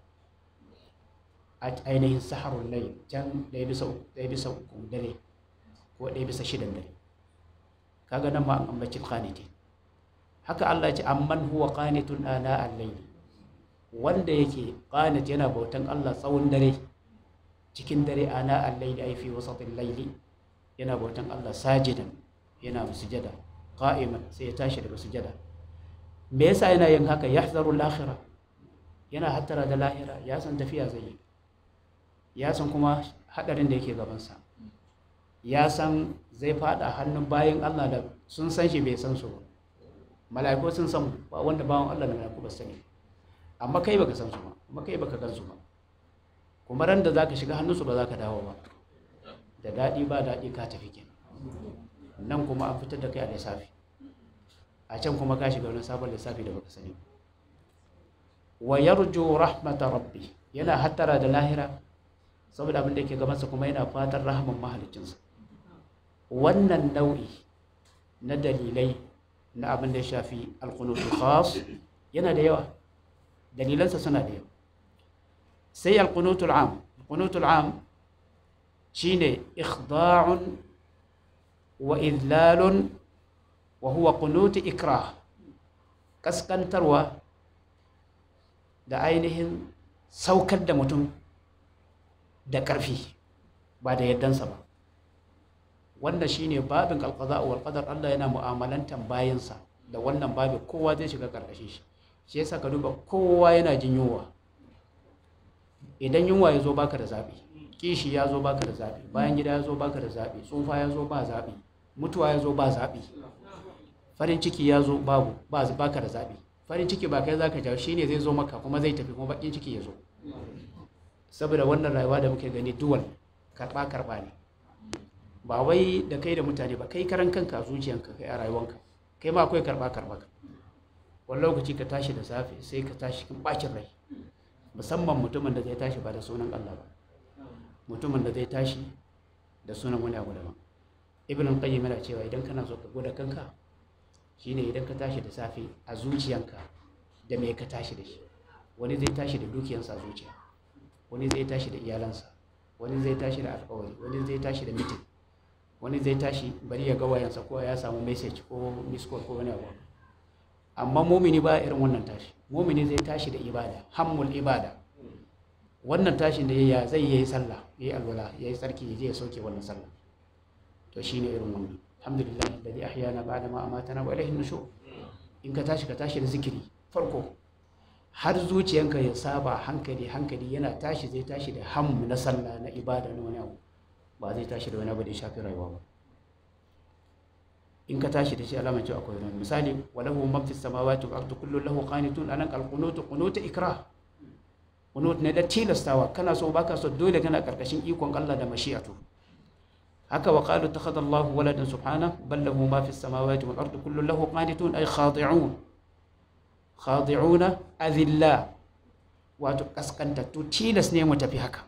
a ainihin saharun layl can ɗaya bisa ɗaya bisa uku dare ko ɗaya bisa shidan dare kaga nan ma an ambaci qanitin haka Allah ya ce amman huwa qanitun ana al-layl wanda yake qanit yana bautan Allah tsawon dare cikin dare ana al-layl ay fi wasatil layli yana bautan Allah sajidan yana sujada qa'iman sai ya tashi daga sujada me yasa yana yin haka yahzaru al-akhirah yana hattara da lahira ya san tafiya zai yi ya san kuma hadarin da yake gabansa ya san zai fada hannun bayan Allah da sun san shi bai san su ba mala'iku sun san ba wanda bawan Allah da mala'iku ba sani amma kai baka san su ba kuma kai baka gan su ba kuma ran da zaka shiga hannunsu ba zaka dawo ba da daɗi ba daɗi ka tafi kenan nan kuma an fitar da kai a lissafi a can kuma ka shiga wani sabon lissafi da baka sani wa yarju rahmata rabbi yana hattara da lahira saboda abin da yake gabansa kuma yana fatan rahman mahalicinsa wannan nau'i na dalilai na abin da ya shafi alkunutul khas yana da yawa dalilansa suna da yawa sai alkunutul am alkunutul am shine ikhda'un wa idlalun wa huwa qunut ikrah kaskantarwa da ainihin saukar da mutum da ƙarfi ba da yardansa ba wannan shine babin alqada wal qadar Allah yana mu'amalantan bayansa da wannan babin kowa zai shiga karkashin shi shi yasa ka duba kowa yana jin yunwa idan yunwa ya zo baka da zabi kishi ya zo baka da zabi bayan gida ya zo baka da zabi tsufa ya zo ba zabi mutuwa ya zo ba zabi farin ciki ya zo babu ba baka da zabi farin ciki ba kai zaka jawo shine zai zo maka kuma zai tafi kuma bakin ciki ya zo saboda wannan rayuwa da muke gani duwal karba karba ne ba wai da kai da mutane ba kai karan kanka a zuciyanka kai a rayuwanka kai ma akwai karba karba wani lokaci ka tashi da safe sai ka tashi kin bacin rai musamman mutumin da zai tashi ba da sunan Allah ba mutumin da zai tashi da sunan wani abu daban ibn al-qayyim yana cewa idan kana so ka gwada kanka shine idan ka tashi da safe a zuciyanka da me ka tashi da shi wani zai tashi da dukiyansa a zuciya wani zai tashi da iyalansa wani zai tashi da alkawari wani zai tashi da mitin wani zai tashi bari ya ga wayansa ko ya samu message ko miss call ko wani abu amma mumini ba irin wannan tashi mumini zai tashi da ibada hammul ibada wannan tashin da ya zai yi sallah ya yi alwala ya yi tsarki ya je ya sauke wannan sallah to shine irin wannan alhamdulillah alladhi ahyana ba'da ma amatana wa ilayhi nushur in ka tashi ka tashi da zikiri farko har zuciyanka ya saba hankali hankali yana tashi zai tashi da hammu na sallah na ibada na wani abu ba zai tashi da wani abu da ya shafi rayuwa ba in ka tashi da shi alamar cewa akwai wani misali walahu man fi samawati wal ardi kullu lahu qanitun anan al qunut qunut ikrah qunut ne da tilastawa kana so baka so dole kana karkashin ikon Allah da mashi'atu haka wa qalu takhadha Allah waladan subhana bal lahu ma fi samawati wal ardi kullu lahu qanitun ay khadi'un khadi'una adilla wato kaskantattu tilas ne mu tafi haka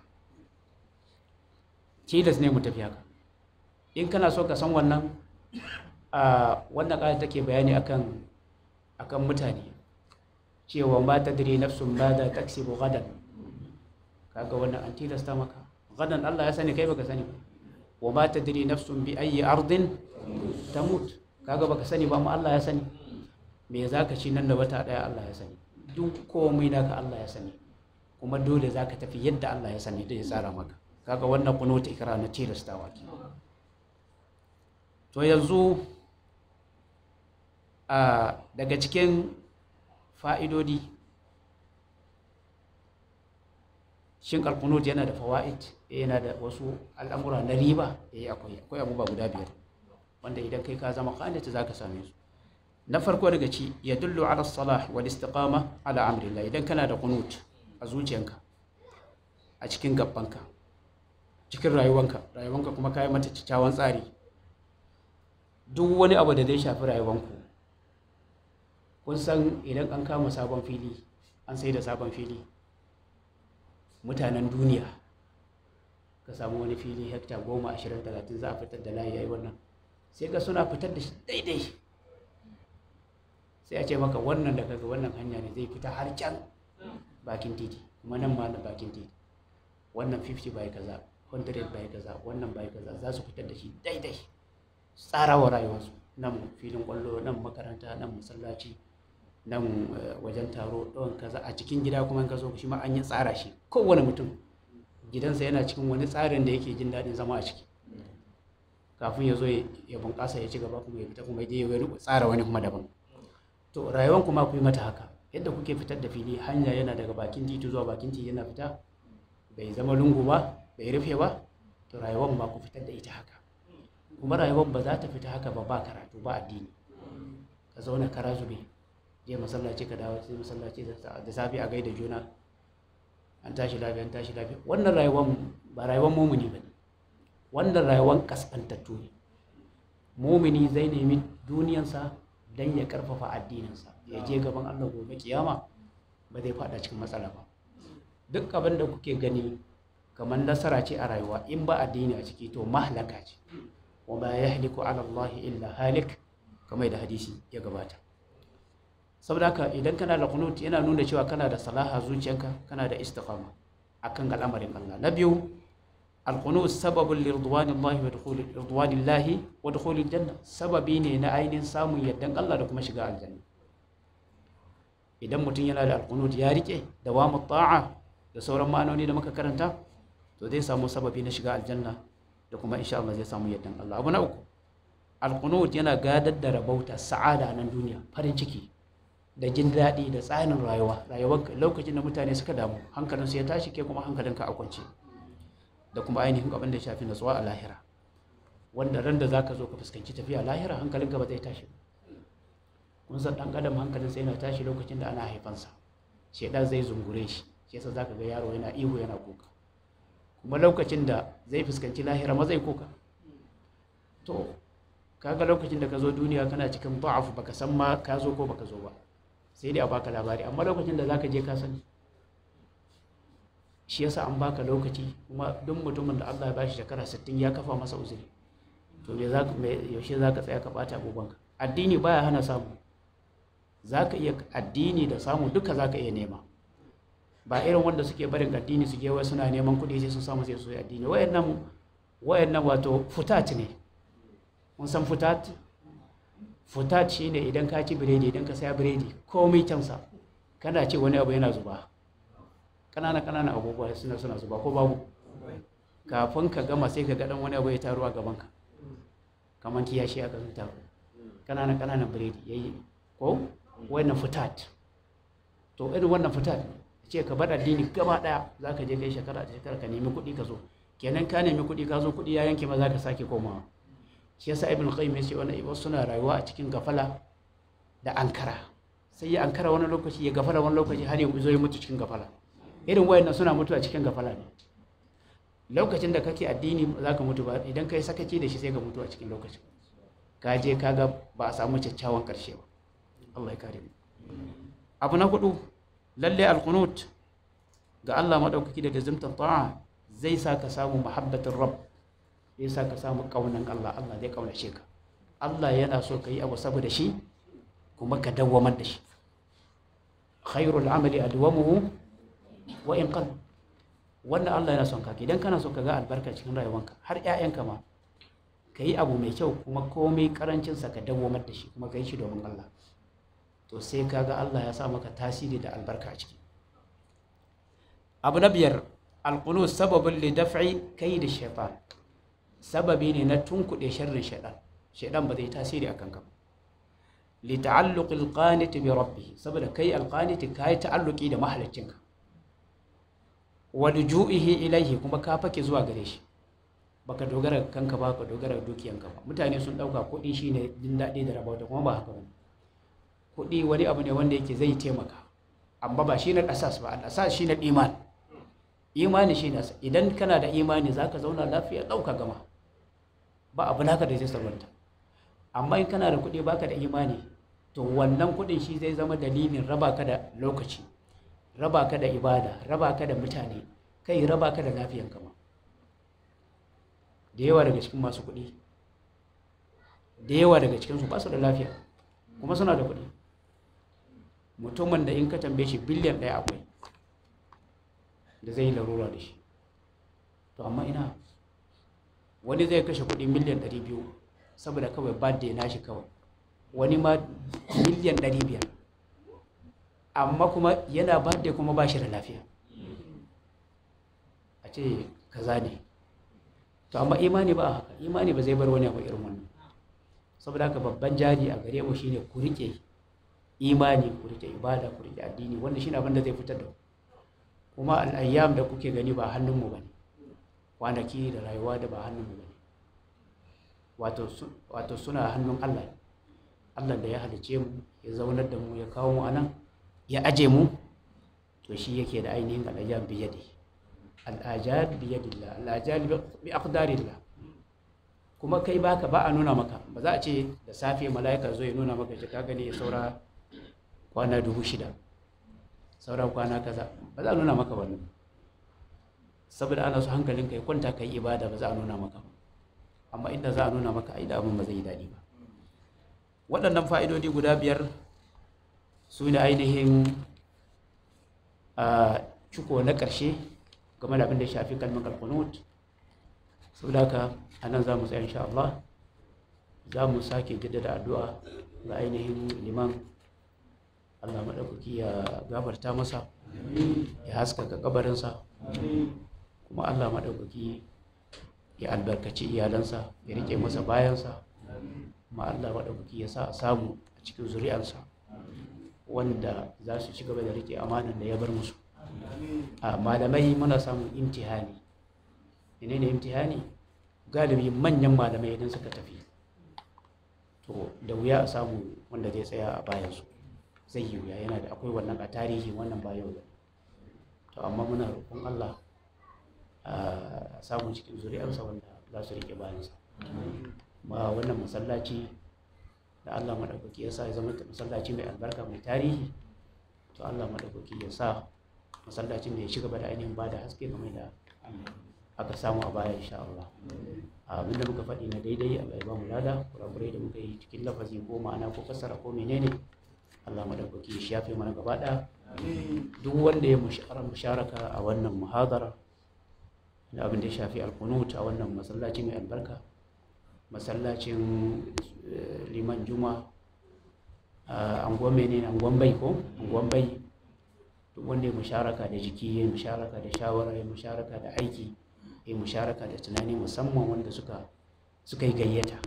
tilas ne mu tafi haka in kana so ka san wannan a wannan ƙaya take bayani akan akan mutane cewa ba ta dire nafsun ba da taksibu gadan kaga wannan an tilasta maka gadan Allah ya sani kai baka sani ba wa ba ta dire nafsun bi ayi ardin tamut kaga baka sani ba amma Allah ya sani me zaka ci nan da wata daya Allah ya sani duk komai naka Allah ya sani kuma dole zaka tafi yadda Allah ya sani da ya tsara maka kaga wannan kunuta ikra na tilastawa ke to yanzu a daga cikin fa'idodi shin alkunut yana da fawa'id yana da wasu al'amura na riba eh akwai akwai abubuwa guda biyar wanda idan kai ka zama qanita zaka same su na farko daga ci ya dullu ala salah wal istiqama ala amrillah idan kana da qunut a zuciyanka a cikin gabbanka cikin rayuwanka rayuwanka kuma kai mata kyakkyawan tsari duk wani abu da zai shafi rayuwanku kun san idan an kama sabon fili an sai da sabon fili mutanen duniya ka samu wani fili hekta goma ashirin talatin za a fitar da layi yayi wannan sai ka suna fitar da shi daidai sai a ce maka wannan da kaga wannan hanya ne zai fita har can bakin titi kuma nan ma na bakin titi wannan 50 bai kaza 100 bai kaza wannan bai kaza za su fitar da shi daidai tsarawa rayuwarsu nan filin kwallo nan makaranta nan masallaci nan wajen taro ɗawan kaza a cikin gida kuma ka zo shi ma an yi tsara shi kowane mutum gidansa yana cikin wani tsarin da yake jin daɗin zama a ciki kafin ya zo ya bunƙasa ya ci gaba kuma ya fita kuma ya je ya tsara wani kuma daban to rayuwan kuma ku yi mata haka yadda kuke fitar da fili hanya yana daga bakin titi zuwa bakin titi yana fita bai zama lungu ba bai rufe ba to rayuwan ma ku fitar da ita haka kuma rayuwar ba za ta fita haka ba ba karatu ba addini ka zauna kara zube je masallaci ka dawo sai masallaci da safi a gaida juna an tashi lafiya an tashi lafiya wannan rayuwar ba rayuwar mumuni ba ne wannan rayuwar kaskantattu ne mumini zai nemi duniyansa don ya karfafa addininsa ya je gaban allah gobe kiyama ba zai fada cikin matsala ba duk abin da kuke gani kamar nasara ce a rayuwa in ba addini a ciki to mahalaka ce wa ma yahliku ala Allah illa halik kamar da hadisi ya gabata saboda haka idan kana da qunut yana nuna cewa kana da salaha zuciyanka kana da istiqama akan al'amarin Allah na biyu al-qunut sababun li ridwanillahi wa dukhuli ridwanillahi wa dukhuli janna sababi ne na ainihin samun yardan Allah da kuma shiga aljanna idan mutum yana da al-qunut ya rike dawamu ta'a da sauran ma'anoni da muka karanta to zai samu sababi na shiga aljanna da kuma insha Allah zai samu yardan Allah abu na uku alqunut yana gadar da rabauta sa'ada nan duniya farin ciki da jin daɗi da tsarin rayuwa rayuwar lokacin da mutane suka damu hankalin su ya tashi ke kuma hankalinka a kwance da kuma ainihin abin da shafi natsuwa a lahira wanda ran da zaka zo ka fuskanci tafiya lahira hankalinka ba zai tashi kun san dan adam hankalinsa yana tashi lokacin da ana haifansa shedan zai zungure shi shi yasa zaka ga yaro yana ihu yana kuka kuma lokacin da zai fuskanci lahira ma zai kuka to kaga lokacin da ka zo duniya kana cikin ba'afu baka san ma ka zo ko baka zo ba sai dai a baka labari amma lokacin da zaka je ka sani shi yasa an baka lokaci kuma duk mutumin da Allah ya bashi shekara 60 ya kafa masa uzuri to me za me yaushe zaka tsaya ka bata abubuwanka addini baya hana samu zaka iya addini da samu duka zaka iya nema ba irin wanda suke barin addini su je wai suna neman kuɗi sai sun samu sai su yi addini wayannan wayannan wato futat ne mun san futat futat shine idan ka ci biredi idan ka saya biredi komai kyansa kana ce wani abu yana zuba kanana kanana abubuwa suna suna zuba ko babu kafin ka gama sai ka ga dan wani abu ya taru a gaban ka kamar kiyashi aka zuta kananan kananan biredi yayi ko wannan fitat to irin wannan fitat ce ka bar addini gaba daya zaka je kai shekara da shekara ka nemi kuɗi ka zo kenan ka nemi kuɗi ka zo kuɗi ya yanke ma zaka sake komawa shi yasa ibn qayyim yace wannan ibn suna rayuwa a cikin gafala da ankara sai ya ankara wani lokaci ya gafala wani lokaci har ya zo ya mutu cikin gafala irin wayannan suna mutu a cikin gafala ne lokacin da kake addini za ka mutu ba idan ka yi sakaci da shi sai ka mutu a cikin lokacin ka je ka ga ba a samu kyakkyawan karshe ba Allah ya kare mu abu na hudu lalle alqunut ga Allah madaukaki da lazimtan ta'a zai sa ka samu muhabbatin rabb zai sa ka samu kaunan Allah Allah zai kaunace ka Allah yana so ka yi abu saboda shi kuma ka dawwamar da shi khairul amali adwamuhu wa in qalla wannan Allah yana son ka idan kana so ka ga albarka cikin rayuwanka har ƴaƴanka ma ka yi abu mai kyau kuma komai karancin sa ka dawwamar da shi kuma ka yi shi domin Allah to sai ka ga Allah ya sa maka tasiri da albarka a ciki abu na biyar alqunut sababin li daf'i kayd shaytan sababi ne na tunkuɗe sharrin shaytan shaytan ba zai tasiri akan ka li ta'alluq alqanit bi rabbih saboda kai alqanit kai ta'alluqi da mahaliccinka wa luju'ihi ilaihi kuma ka fake zuwa gare shi baka dogara kanka ba ka dogara dukiyanka ba mutane sun dauka kuɗi shine jin daɗi da rabauta kuma ba haka ba kuɗi wani abu ne wanda yake zai taimaka amma ba shine asas ba asas shine iman imani shine asas idan kana da imani zaka zauna lafiya dauka gama ba abu naka da zai salwanta amma in kana da kuɗi baka da imani to wannan kuɗin shi zai zama dalilin raba ka da lokaci raba ka da ibada raba ka da mutane kai raba ka da lafiyan kama da yawa daga cikin masu kuɗi da yawa daga cikinsu ba su da lafiya kuma suna da kuɗi mutumin da in ka tambaye shi biliyan ɗaya akwai da zai yi larura da shi to amma ina wani zai kashe kuɗi miliyan ɗari biyu saboda kawai birthday na shi kawai wani ma miliyan ɗari biyar amma kuma yana ba da kuma ba shi da lafiya a ce kaza ne to amma imani ba haka imani ba zai bar wani abu irin wannan saboda haka babban jari a gare mu shine ku rike imani ku rike ibada ku rike addini wanda shine abin da zai fitar da kuma al'ayyam da kuke gani ba hannun mu bane kwanaki da rayuwa da ba hannun mu bane wato wato suna hannun Allah Allah da ya halice mu ya zaunar da mu ya kawo mu anan ya aje mu to shi yake da ainihin al'ajab biyadi al'ajab biyadillah al'ajab bi aqdarillah kuma kai baka ba a nuna maka ba za a ce da safe mala'ika zo ya nuna maka shi ka gani saura kwana dubu shida saura kwana kaza ba za a nuna maka wannan saboda ana so hankalin kai kwanta kai ibada ba za a nuna maka amma inda za a nuna maka ai da abin ba zai yi daɗi ba waɗannan fa'idodi guda biyar su ne ainihin a ciko na ƙarshe game da abin da shafi kalmar alkunut sau da haka a nan za mu tsaye insha Allah za mu sake jaddada addu'a ga ainihin liman Allah maɗaukaki ya gafarta masa ya haskaka kabarinsa kuma Allah maɗaukaki ya albarkaci iyalansa ya rike masa bayansa kuma Allah maɗaukaki ya sa a samu a cikin zuri'arsa wanda za su ci gaba da rike amanan da ya bar musu a malamai muna samun imtihani ne ne imtihani galibi manyan malamai idan suka tafi to da wuya a samu wanda zai tsaya a bayansu zai yi wuya yana da akwai wannan a tarihi wannan bayan da to amma muna roƙon Allah a samun cikin zuri'arsa wanda za su rike bayansa ma wannan masallaci da Allah maɗaukaki ya sa ya zama masallaci mai albarka mai tarihi to Allah maɗaukaki ya sa masallaci mai ci gaba da ainihin ba da haske game da aka samu a baya insha Allah abin da muka faɗi na daidai Allah ya ba mu lada kurakurai da muka yi cikin lafazi ko ma'ana ko fassara ko menene Allah maɗaukaki ya shafe mana gaba ɗaya duk wanda ya musharaka a wannan muhadara da abin da ya shafi alkunut a wannan masallaci mai albarka masallacin liman juma a anguwan mene anguwan bai ko anguwan bai duk wanda ya musharaka da jiki ya musharaka da shawara ya musharaka da aiki ya musharaka da tunani musamman wanda suka suka yi gayyata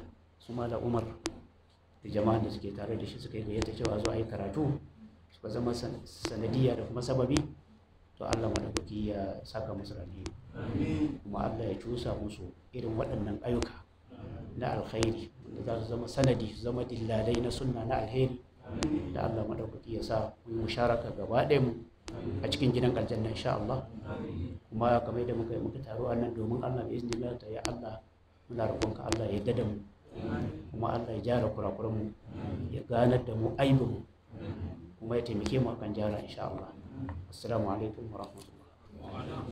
su da umar da jama'an da suke tare da shi suka yi gayyata cewa zuwa yi karatu suka zama sanadiyya da kuma sababi to Allah madaukaki ya saka musu rani kuma Allah ya cusa musu irin waɗannan ayyuka na alkhairi da za su zama sanadi su zama dillalai na sunna na alheri da Allah madaukaki ya sa mu yi musharaka gaba ɗaya mu a cikin gidan aljanna insha Allah kuma kamar da muka yi muka taro a nan domin Allah bi iznillah ta ya Allah muna roƙonka Allah ya dada mu kuma Allah ya jara kurakuran mu ya ganar da mu aibin mu kuma ya taimake mu akan jara insha Allah assalamu alaikum wa rahmatullah